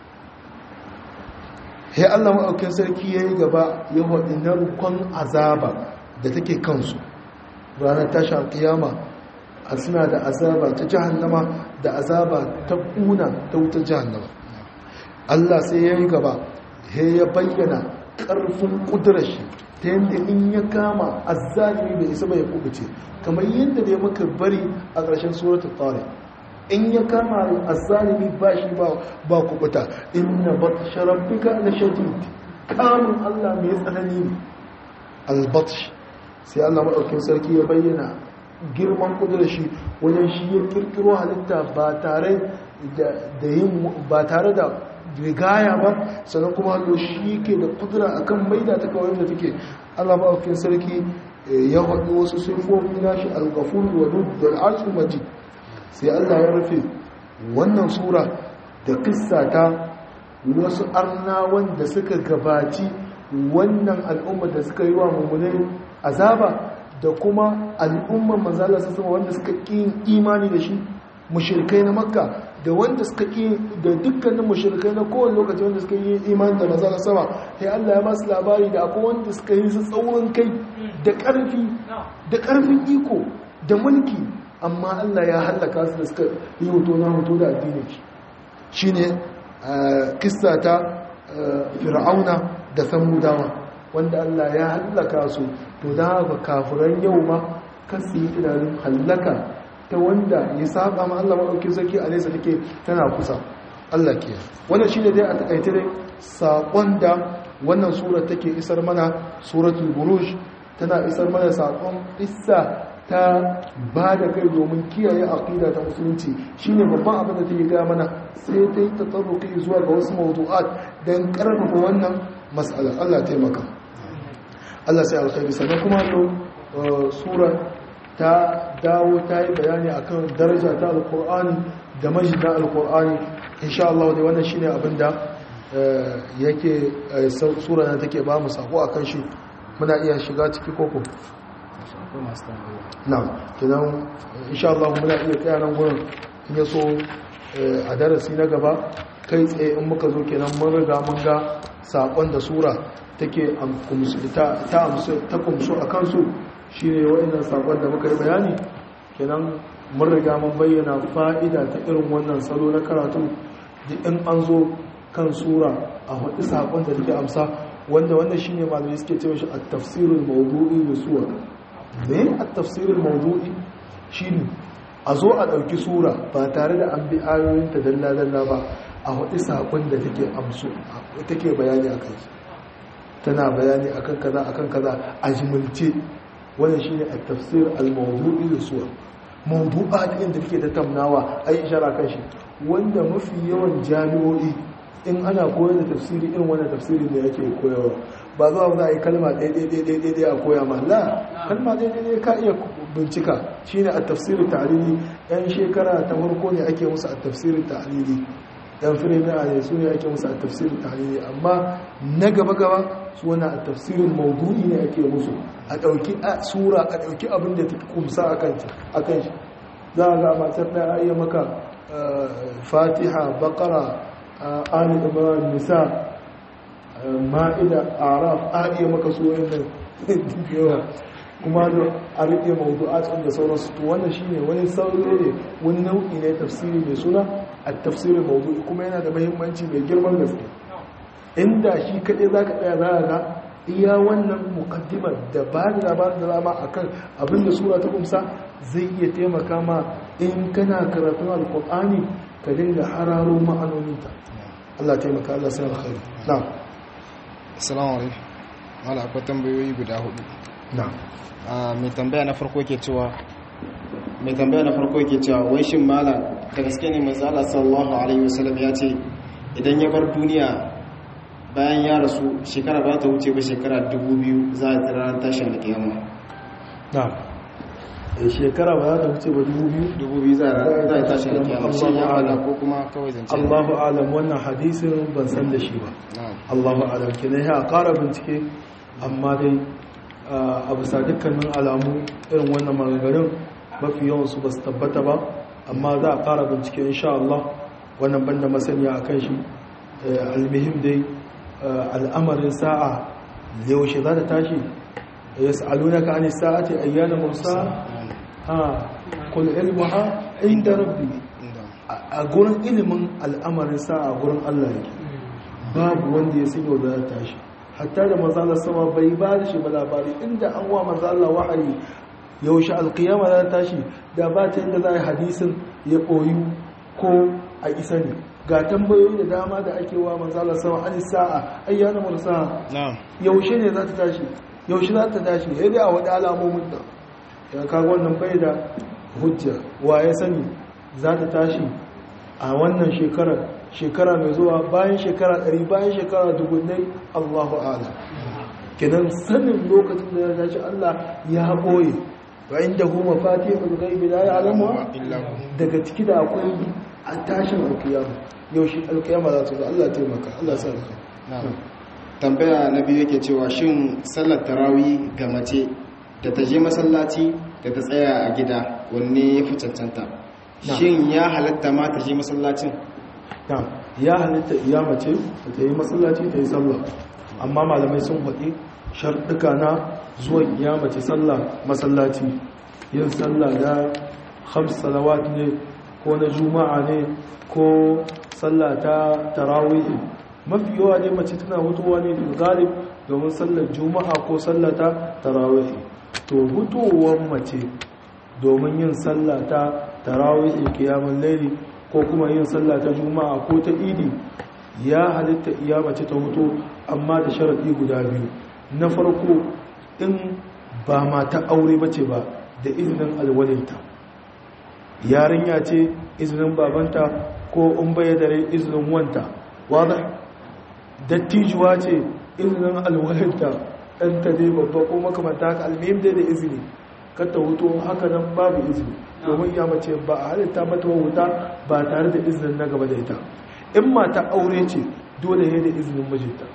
sai Allah maɗaukin sarki ya yi gaba ya waɗi narkon azaba da take kansu ranar tashi alƙiyama a suna da azaba ta jahannama da azaba ta ƙuna ta wutar jahannama Allah sai ya yi gaba ya bayyana ƙarfin ƙudurar shi ta yadda in ya kama azzalimi bai isa bai kubuce kamar yadda da ya maka bari a ƙarshen suratul tariq in ya kama azzalimi ba shi ba kubuta inna batsha rabbika la shadid kamun Allah mai tsanani ne albatsh sai Allah madaukakin sarki ya bayyana girman kudurar shi wajen shi ya kirkiro halitta ba tare da yin ba tare da rigaya ba sannan kuma hallo shi ke da kudura akan maida ta kawai da take Allah maɗaukin sarki ya haɗu wasu sifofi na shi al-ghafur wa da al majid sai Allah ya rufe wannan sura da kissa ta wasu arna wanda suka gabaci wannan al'umma da suka yi wa mummunai azaba da kuma al'umman manzala sassama wanda suka ƙi imani da shi mushrikai na makka da wanda suka ƙi da dukkanin mushrikai na kowane lokaci wanda suka yi imani da manzala sama sai Allah ya ba su labari da akwai wanda suka yi su tsaurin kai da ƙarfi da ƙarfin iko da mulki amma Allah ya hallaka su da suka yi hoto na hoto da addinin shi shine kissa ta fir'auna da samudawa wanda Allah ya hallaka su to da haka kafiran yau ma kasu yi tunanin hallaka ta wanda ya saba ma Allah maɗauki sarki a nesa take tana kusa Allah ke wannan shine dai a takaice dai saƙon da wannan sura take isar mana suratul buruj tana isar mana saƙon isa ta ba da kai domin kiyaye aqida ta musulunci shine babban abin da take gaya mana sai ta yi tatsarruki zuwa ga wasu mawdu'at dan karfafa wannan mas'ala Allah taimaka Allah sai alkhairi sannan kuma to sura ta dawo ta yi bayani akan daraja ta alqur'ani da majid na alqur'ani insha Allah dai wannan shine abin da yake sura na take ba mu sako akan shi muna iya shiga ciki koko na'am kenan insha Allah muna iya tsaya nan gurin in yaso a darasi na gaba kai tsaye in muka zo kenan mun riga mun ga sakon da sura take ta ta ta kumsu akan su shine wayannan sakon da muka yi bayani kenan mun riga mun bayyana fa'ida ta irin wannan salo na karatu da in an zo kan sura a hudu sakon da take amsa wanda wannan shine malamai suke cewa shi at-tafsirul mawdu'i da suwar ne a tafsirin mawdu'i shine a zo a ɗauki sura ba tare da an bi ayoyinta dalla-dalla ba a waɗi saƙon da take amsu take bayani a kai tana bayani akan kaza akan kaza a jimilce wannan shine a tafsir al-mawdu'i da suwar mawdu'a da inda take tattaunawa ai ishara kan shi wanda mafi yawan jami'o'i in ana koyar da tafsiri irin wannan tafsiri ne yake koyarwa ba zuwa za a yi kalma ɗaiɗaiɗaiɗaiɗai a koya ma la kalma ɗaiɗaiɗai ka iya bincika shi ne a tafsirin ta'alili yan shekara ta farko ne ake musu a tafsirin ta'alili yan firimiya ne su ne ake musu a tafsirin ta'alili amma na gaba-gaba su wani a tafsirin maudu'i ne ake musu a ɗauki sura a ɗauki abin da ta kumsa a kan shi za a ga matar ɗaya iya maka fatiha bakara ali imran nisa ma'ida araf a iya maka su wayannan yawa kuma da a riƙe mawdu'atun da sauransu to wannan shine wani sauro ne wani nau'i ne tafsiri mai suna a tafsirin mawdu'i kuma yana da muhimmanci mai girman gaske inda shi kaɗai za ka tsaya za ga iya wannan mukaddimar da ba da labarin da zama a kan abinda sura ta kumsa zai iya taimaka ma in kana karatun alkur'ani ka dinga hararo ma'anoninta Allah taimaka Allah sai alkhairi na'am assalamu alaikum wala akwai tambayoyi guda hudu na'am mai tambaya na farko ke cewa mai tambaya na farko ke cewa wai shin malam da gaske ne manzo Allah sallallahu alaihi wasallam ya ce idan ya bar duniya bayan ya rasu shekara ba ta wuce ba shekara 2000 za a tsira tashin da kiyama na shekara ba za ta wuce ba dubu biyu 2000 za a tashin da kiyama shi ya fada ko kuma kawai zance Allahu alam wannan hadisin ban san da shi ba Allahu alam kenan ya ƙara bincike amma dai a bisa dukkanin alamu irin wannan maganganun mafi yawan su ba su tabbata ba amma za a ƙara bincike insha Allah wannan banda masaniya a kan shi almihim dai al'amarin sa'a yaushe za ta tashi ya sa'aluna ka ani sa'ati ayyana mursa ha kul ilmuha inda rabbi a gurin ilimin al'amarin sa'a gurin Allah yake babu wanda ya san yau za ta tashi hatta da manzala sama bai ba da shi ba labari inda an wa manzala wahayi yaushe alkiyama za ta tashi da ba ta yadda za a yi hadisin ya koyu ko a isa ne ga tambayoyi da dama da ake wa manzala sama an sa'a ayyana mursa yaushe ne za ta tashi yaushe za ta tashi ya dai a wani alamomin da ya kaga wannan bai da hujja wa ya sani za ta tashi a wannan shekarar shekara mai zuwa bayan shekara ɗari bayan shekara dubunnai allahu ala kinan sanin lokacin da ya tashi allah ya ɓoye wa inda kuma fati mai gaibi la ya alamuwa daga ciki da akwai a tashin alkiyama yaushe alkiyama za ta zo allah taimaka allah sa tambaya na biyu yake cewa shin sallar tarawih ga mace da ta je masallaci da ta tsaya a gida wanne ya fi cancanta shin ya halatta ma ta je masallacin ya halitta iya mace da ta yi masallaci ta yi sallah amma malamai sun faɗi sharɗuka na zuwan iya mace sallah masallaci yin sallah da hams salawat ne ko na juma'a ne ko sallah ta tarawih mafi yawa ne mace tana hutuwa ne da galib domin sallar juma'a ko sallah ta tarawih to hutowar mace domin yin sallah ta tarawih kiyamun laili ko kuma yin sallah ta juma'a ko ta idi ya halitta iya mace ta hutu amma da sharaɗi guda biyu na farko in ba mata aure bace ba da izinin alwalinta yarinya ce izinin babanta ko in baya dare izinin wanta wadda dattijuwa ce izinin alwalinta ɗanta dai babba ko makamanta haka almihim dai da izini kata hutu haka nan babu izini domin ya mace ba a halitta mata wuta ba tare da izinin na gaba da ita in mata aure ce dole ne da izinin mijinta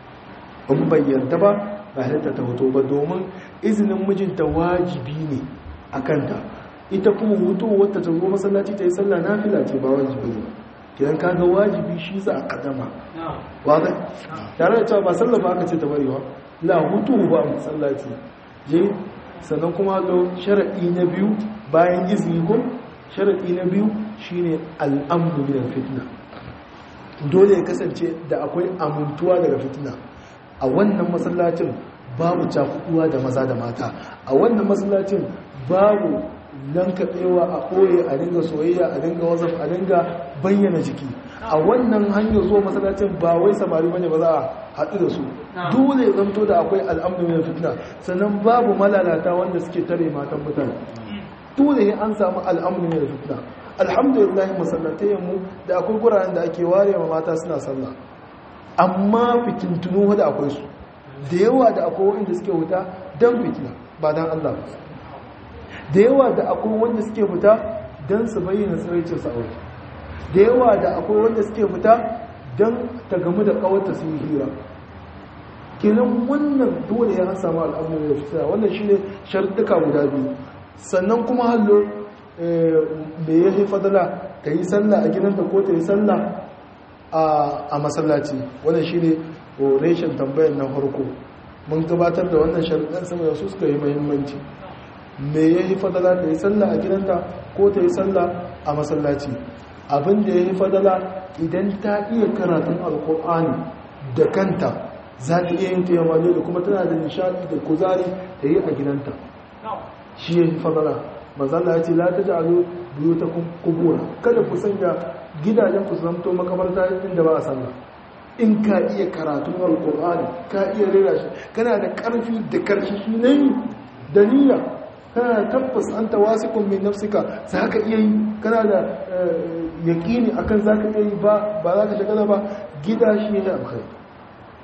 in bayyanta ba ba halitta ta hoto ba domin izinin mijinta wajibi ne a kanta ita kuma hutu wata ta zo masallaci ta yi sallah na fila ce ba wajibi ne kidan kaga wajibi shi za a kadama wadda tare da cewa ba sallah ba aka ce ta barewa la hutu ba masallaci je sannan kuma lo sharaɗi na biyu bayan izini ko sharaɗi na biyu shine al'amru min fitna dole ya kasance da akwai amintuwa daga fitina a wannan masallacin babu cakuduwa da maza da mata a wannan masallacin babu nan kaɗewa a ɓoye a dinga soyayya a dinga wazaf a dinga bayyana jiki a wannan hanyar zuwa masallacin ba wai samari bane ba za a haɗu da su dole zamto da akwai al'amdu mai fitina sannan babu malalata wanda suke tare matan mutane dole an samu al'amdu mai fitina alhamdulillah masallatayen mu da akwai guraren da ake ware ma mata suna sallah amma fitintunu da akwai su da yawa da akwai wanda suke wuta don fitina ba don Allah da yawa da akwai wanda suke fita don su bayyana tsiraicin sa'auri da yawa da akwai wanda suke fita don ta gamu da kawarta su yi hira kenan wannan dole ya samu al'amuran da fitina wannan shi ne sharduka guda biyu sannan kuma hallo me ya fi fadala ta yi sallah a gidanta ko ta yi sallah a masallaci wannan shi ne reshen tambayar na farko mun gabatar da wannan sharuɗan sama da su suka yi muhimmanci me ya yi fadala ta yi sallah a gidanta ko ta yi sallah a masallaci abin da ya yi fadala idan ta iya karatun alkur'ani da kanta za ta iya yin taimako da kuma tana da nishadi da kuzari ta yi a gidanta shi ya yi fadala mazalla ya ce la ta ja'alu biyu ta kubura kada ku sanya gidajen ku zamto makamarta inda ba a sallah in ka iya karatun alkur'ani ka iya rera shi kana da karfi da karshi shi ne da niyya kana da tabbas an tawasikun min nafsika za ka iya yi kana da yaƙini akan za ka iya yi ba za ka shagala ba gida shi ne alkhairi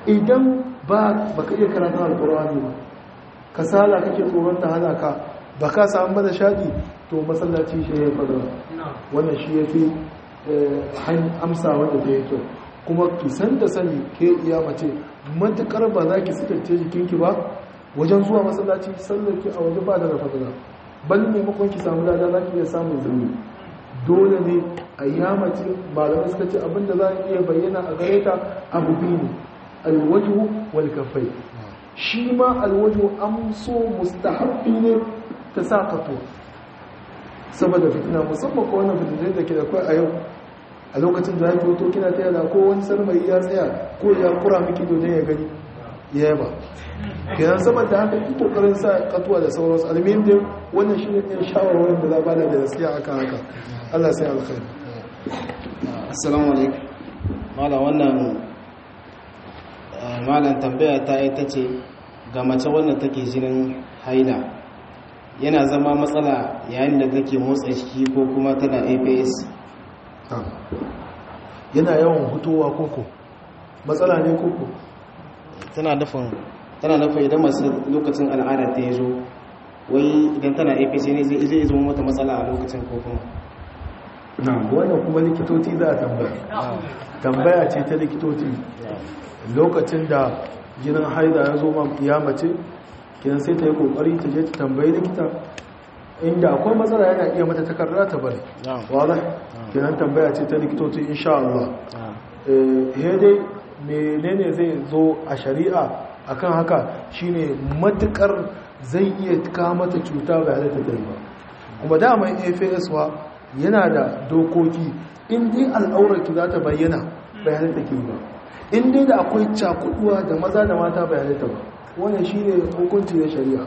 idan ba baka iya karanta alkur'ani ba kasala kake tsoron ta hana ka ba ka samu mana shaɗi to masallaci shi ya fada wannan shi ya fi amsa wanda ta yi kyau kuma ki san da sani ke iya mace matukar ba za ki sitarce jikinki ba wajen zuwa masallaci sallar ki a waje ba da rafadana ban maimakon ki samu lada za ki iya samun zuri dole ne a yamace malamai suka ce abinda za a iya bayyana a gare ta abu biyu ne alwaju wal kafai shi ma alwaju an so mustahabbi ne ta sa kafo saboda fitina musamman ko wannan fitinai da ke da kai a yau a lokacin da haifu to kina taya da ko wani sarmai ya tsaya ko ya kura miki dodon ya gani ya yaba kenan saboda haka ki kokarin sa katuwa da sauransu almin da wannan shi ne ɗin shawarwarin da za ba da gaskiya akan haka Allah sai alkhairi assalamu alaikum malam wannan malam tambaya ta ita ce ga mace wannan take jinin haila yana zama matsala yayin da take motsa jiki ko kuma tana APS yana yawan hutowa koko matsala ne koko tana nufin tana nufin idan masu lokacin al'adar ta zo wai idan tana APC ne zai zai zama mata matsala a lokacin ko kuma wannan kuma likitoci za a tambaya tambaya ce ta likitoci lokacin da jinin haida ya zo ya mace kidan sai ta yi kokari ta je ta tambayi likita inda akwai matsala yana iya mata takarda ta bari wala kidan tambaya ce ta likitoci insha Allah eh dai menene zai zo a shari'a akan haka shine matukar zai iya kama mata cuta ba da ta ba kuma daman AFS wa yana da dokoki in dai al'aurarki za ta bayyana bayanan take ba in dai da akwai cakuduwa da maza da mata bayanan ta ba wannan shine hukunci na shari'a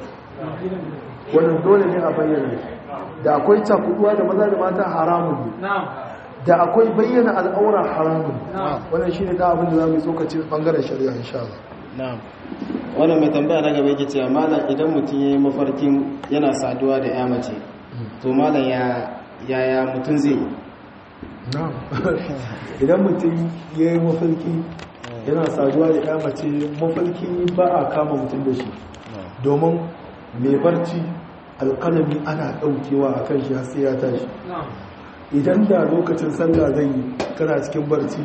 wannan dole ne a bayyana da akwai cakuduwa da maza da mata haramun ne da akwai bayyana al'aura haramun wannan shine da abin da za mu yi tsokacin bangaren shari'a insha Allah na'am wannan mai tambaya na gaba yake cewa malam idan mutum yayi mafarkin yana saduwa da ya mace to malam ya yaya mutum zai yi na'am idan mutum yayi mafarki yana saduwa da ya mace mafarki ba a kama mutum da shi domin mai barci alƙalami ana ɗaukewa a kan shi har sai ya tashi idan da lokacin sallah zai yi kana cikin barci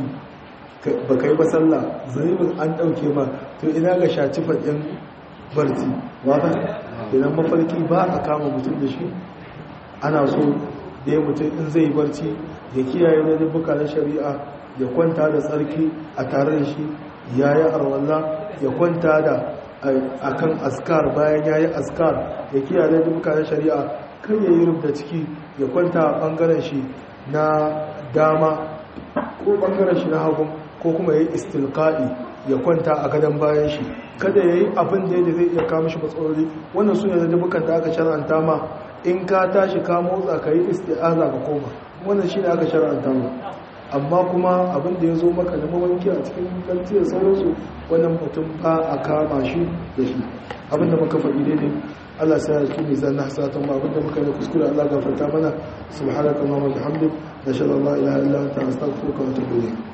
ba kai ba sallah zunubin an ɗauke ma to ina ga shaci faɗin barci wata idan mafarki ba a kama mutum da shi ana so da ya mutum in zai barci ya kiyaye na dubuka na shari'a ya kwanta da tsarki a tare da shi ya yi arwallah ya kwanta da akan askar bayan ya yi askar ya kiyaye na dubuka na shari'a kan ya yi rubda ciki ya kwanta a ɓangaren shi na dama ko ɓangaren shi na hagun ko kuma ya yi istilka'i ya kwanta a gadon bayan shi kada ya yi abin da zai iya kama shi matsaloli wannan su ne da dubukan da aka shara'anta ma in ka tashi ka motsa ka yi isti'aza ka koma wannan shi ne aka shara'anta ma amma kuma abin da ya zo maka da mawanki a cikin kanti da sauransu wannan mutum ba a kama shi da shi abin da muka faɗi daidai Allah sai ya tuni zan na hasatan ba abin da muka yi kuskure Allah gafarta mana subhanaka wa bihamdik nashhadu an la ilaha illa anta astaghfiruka wa atubu ilayk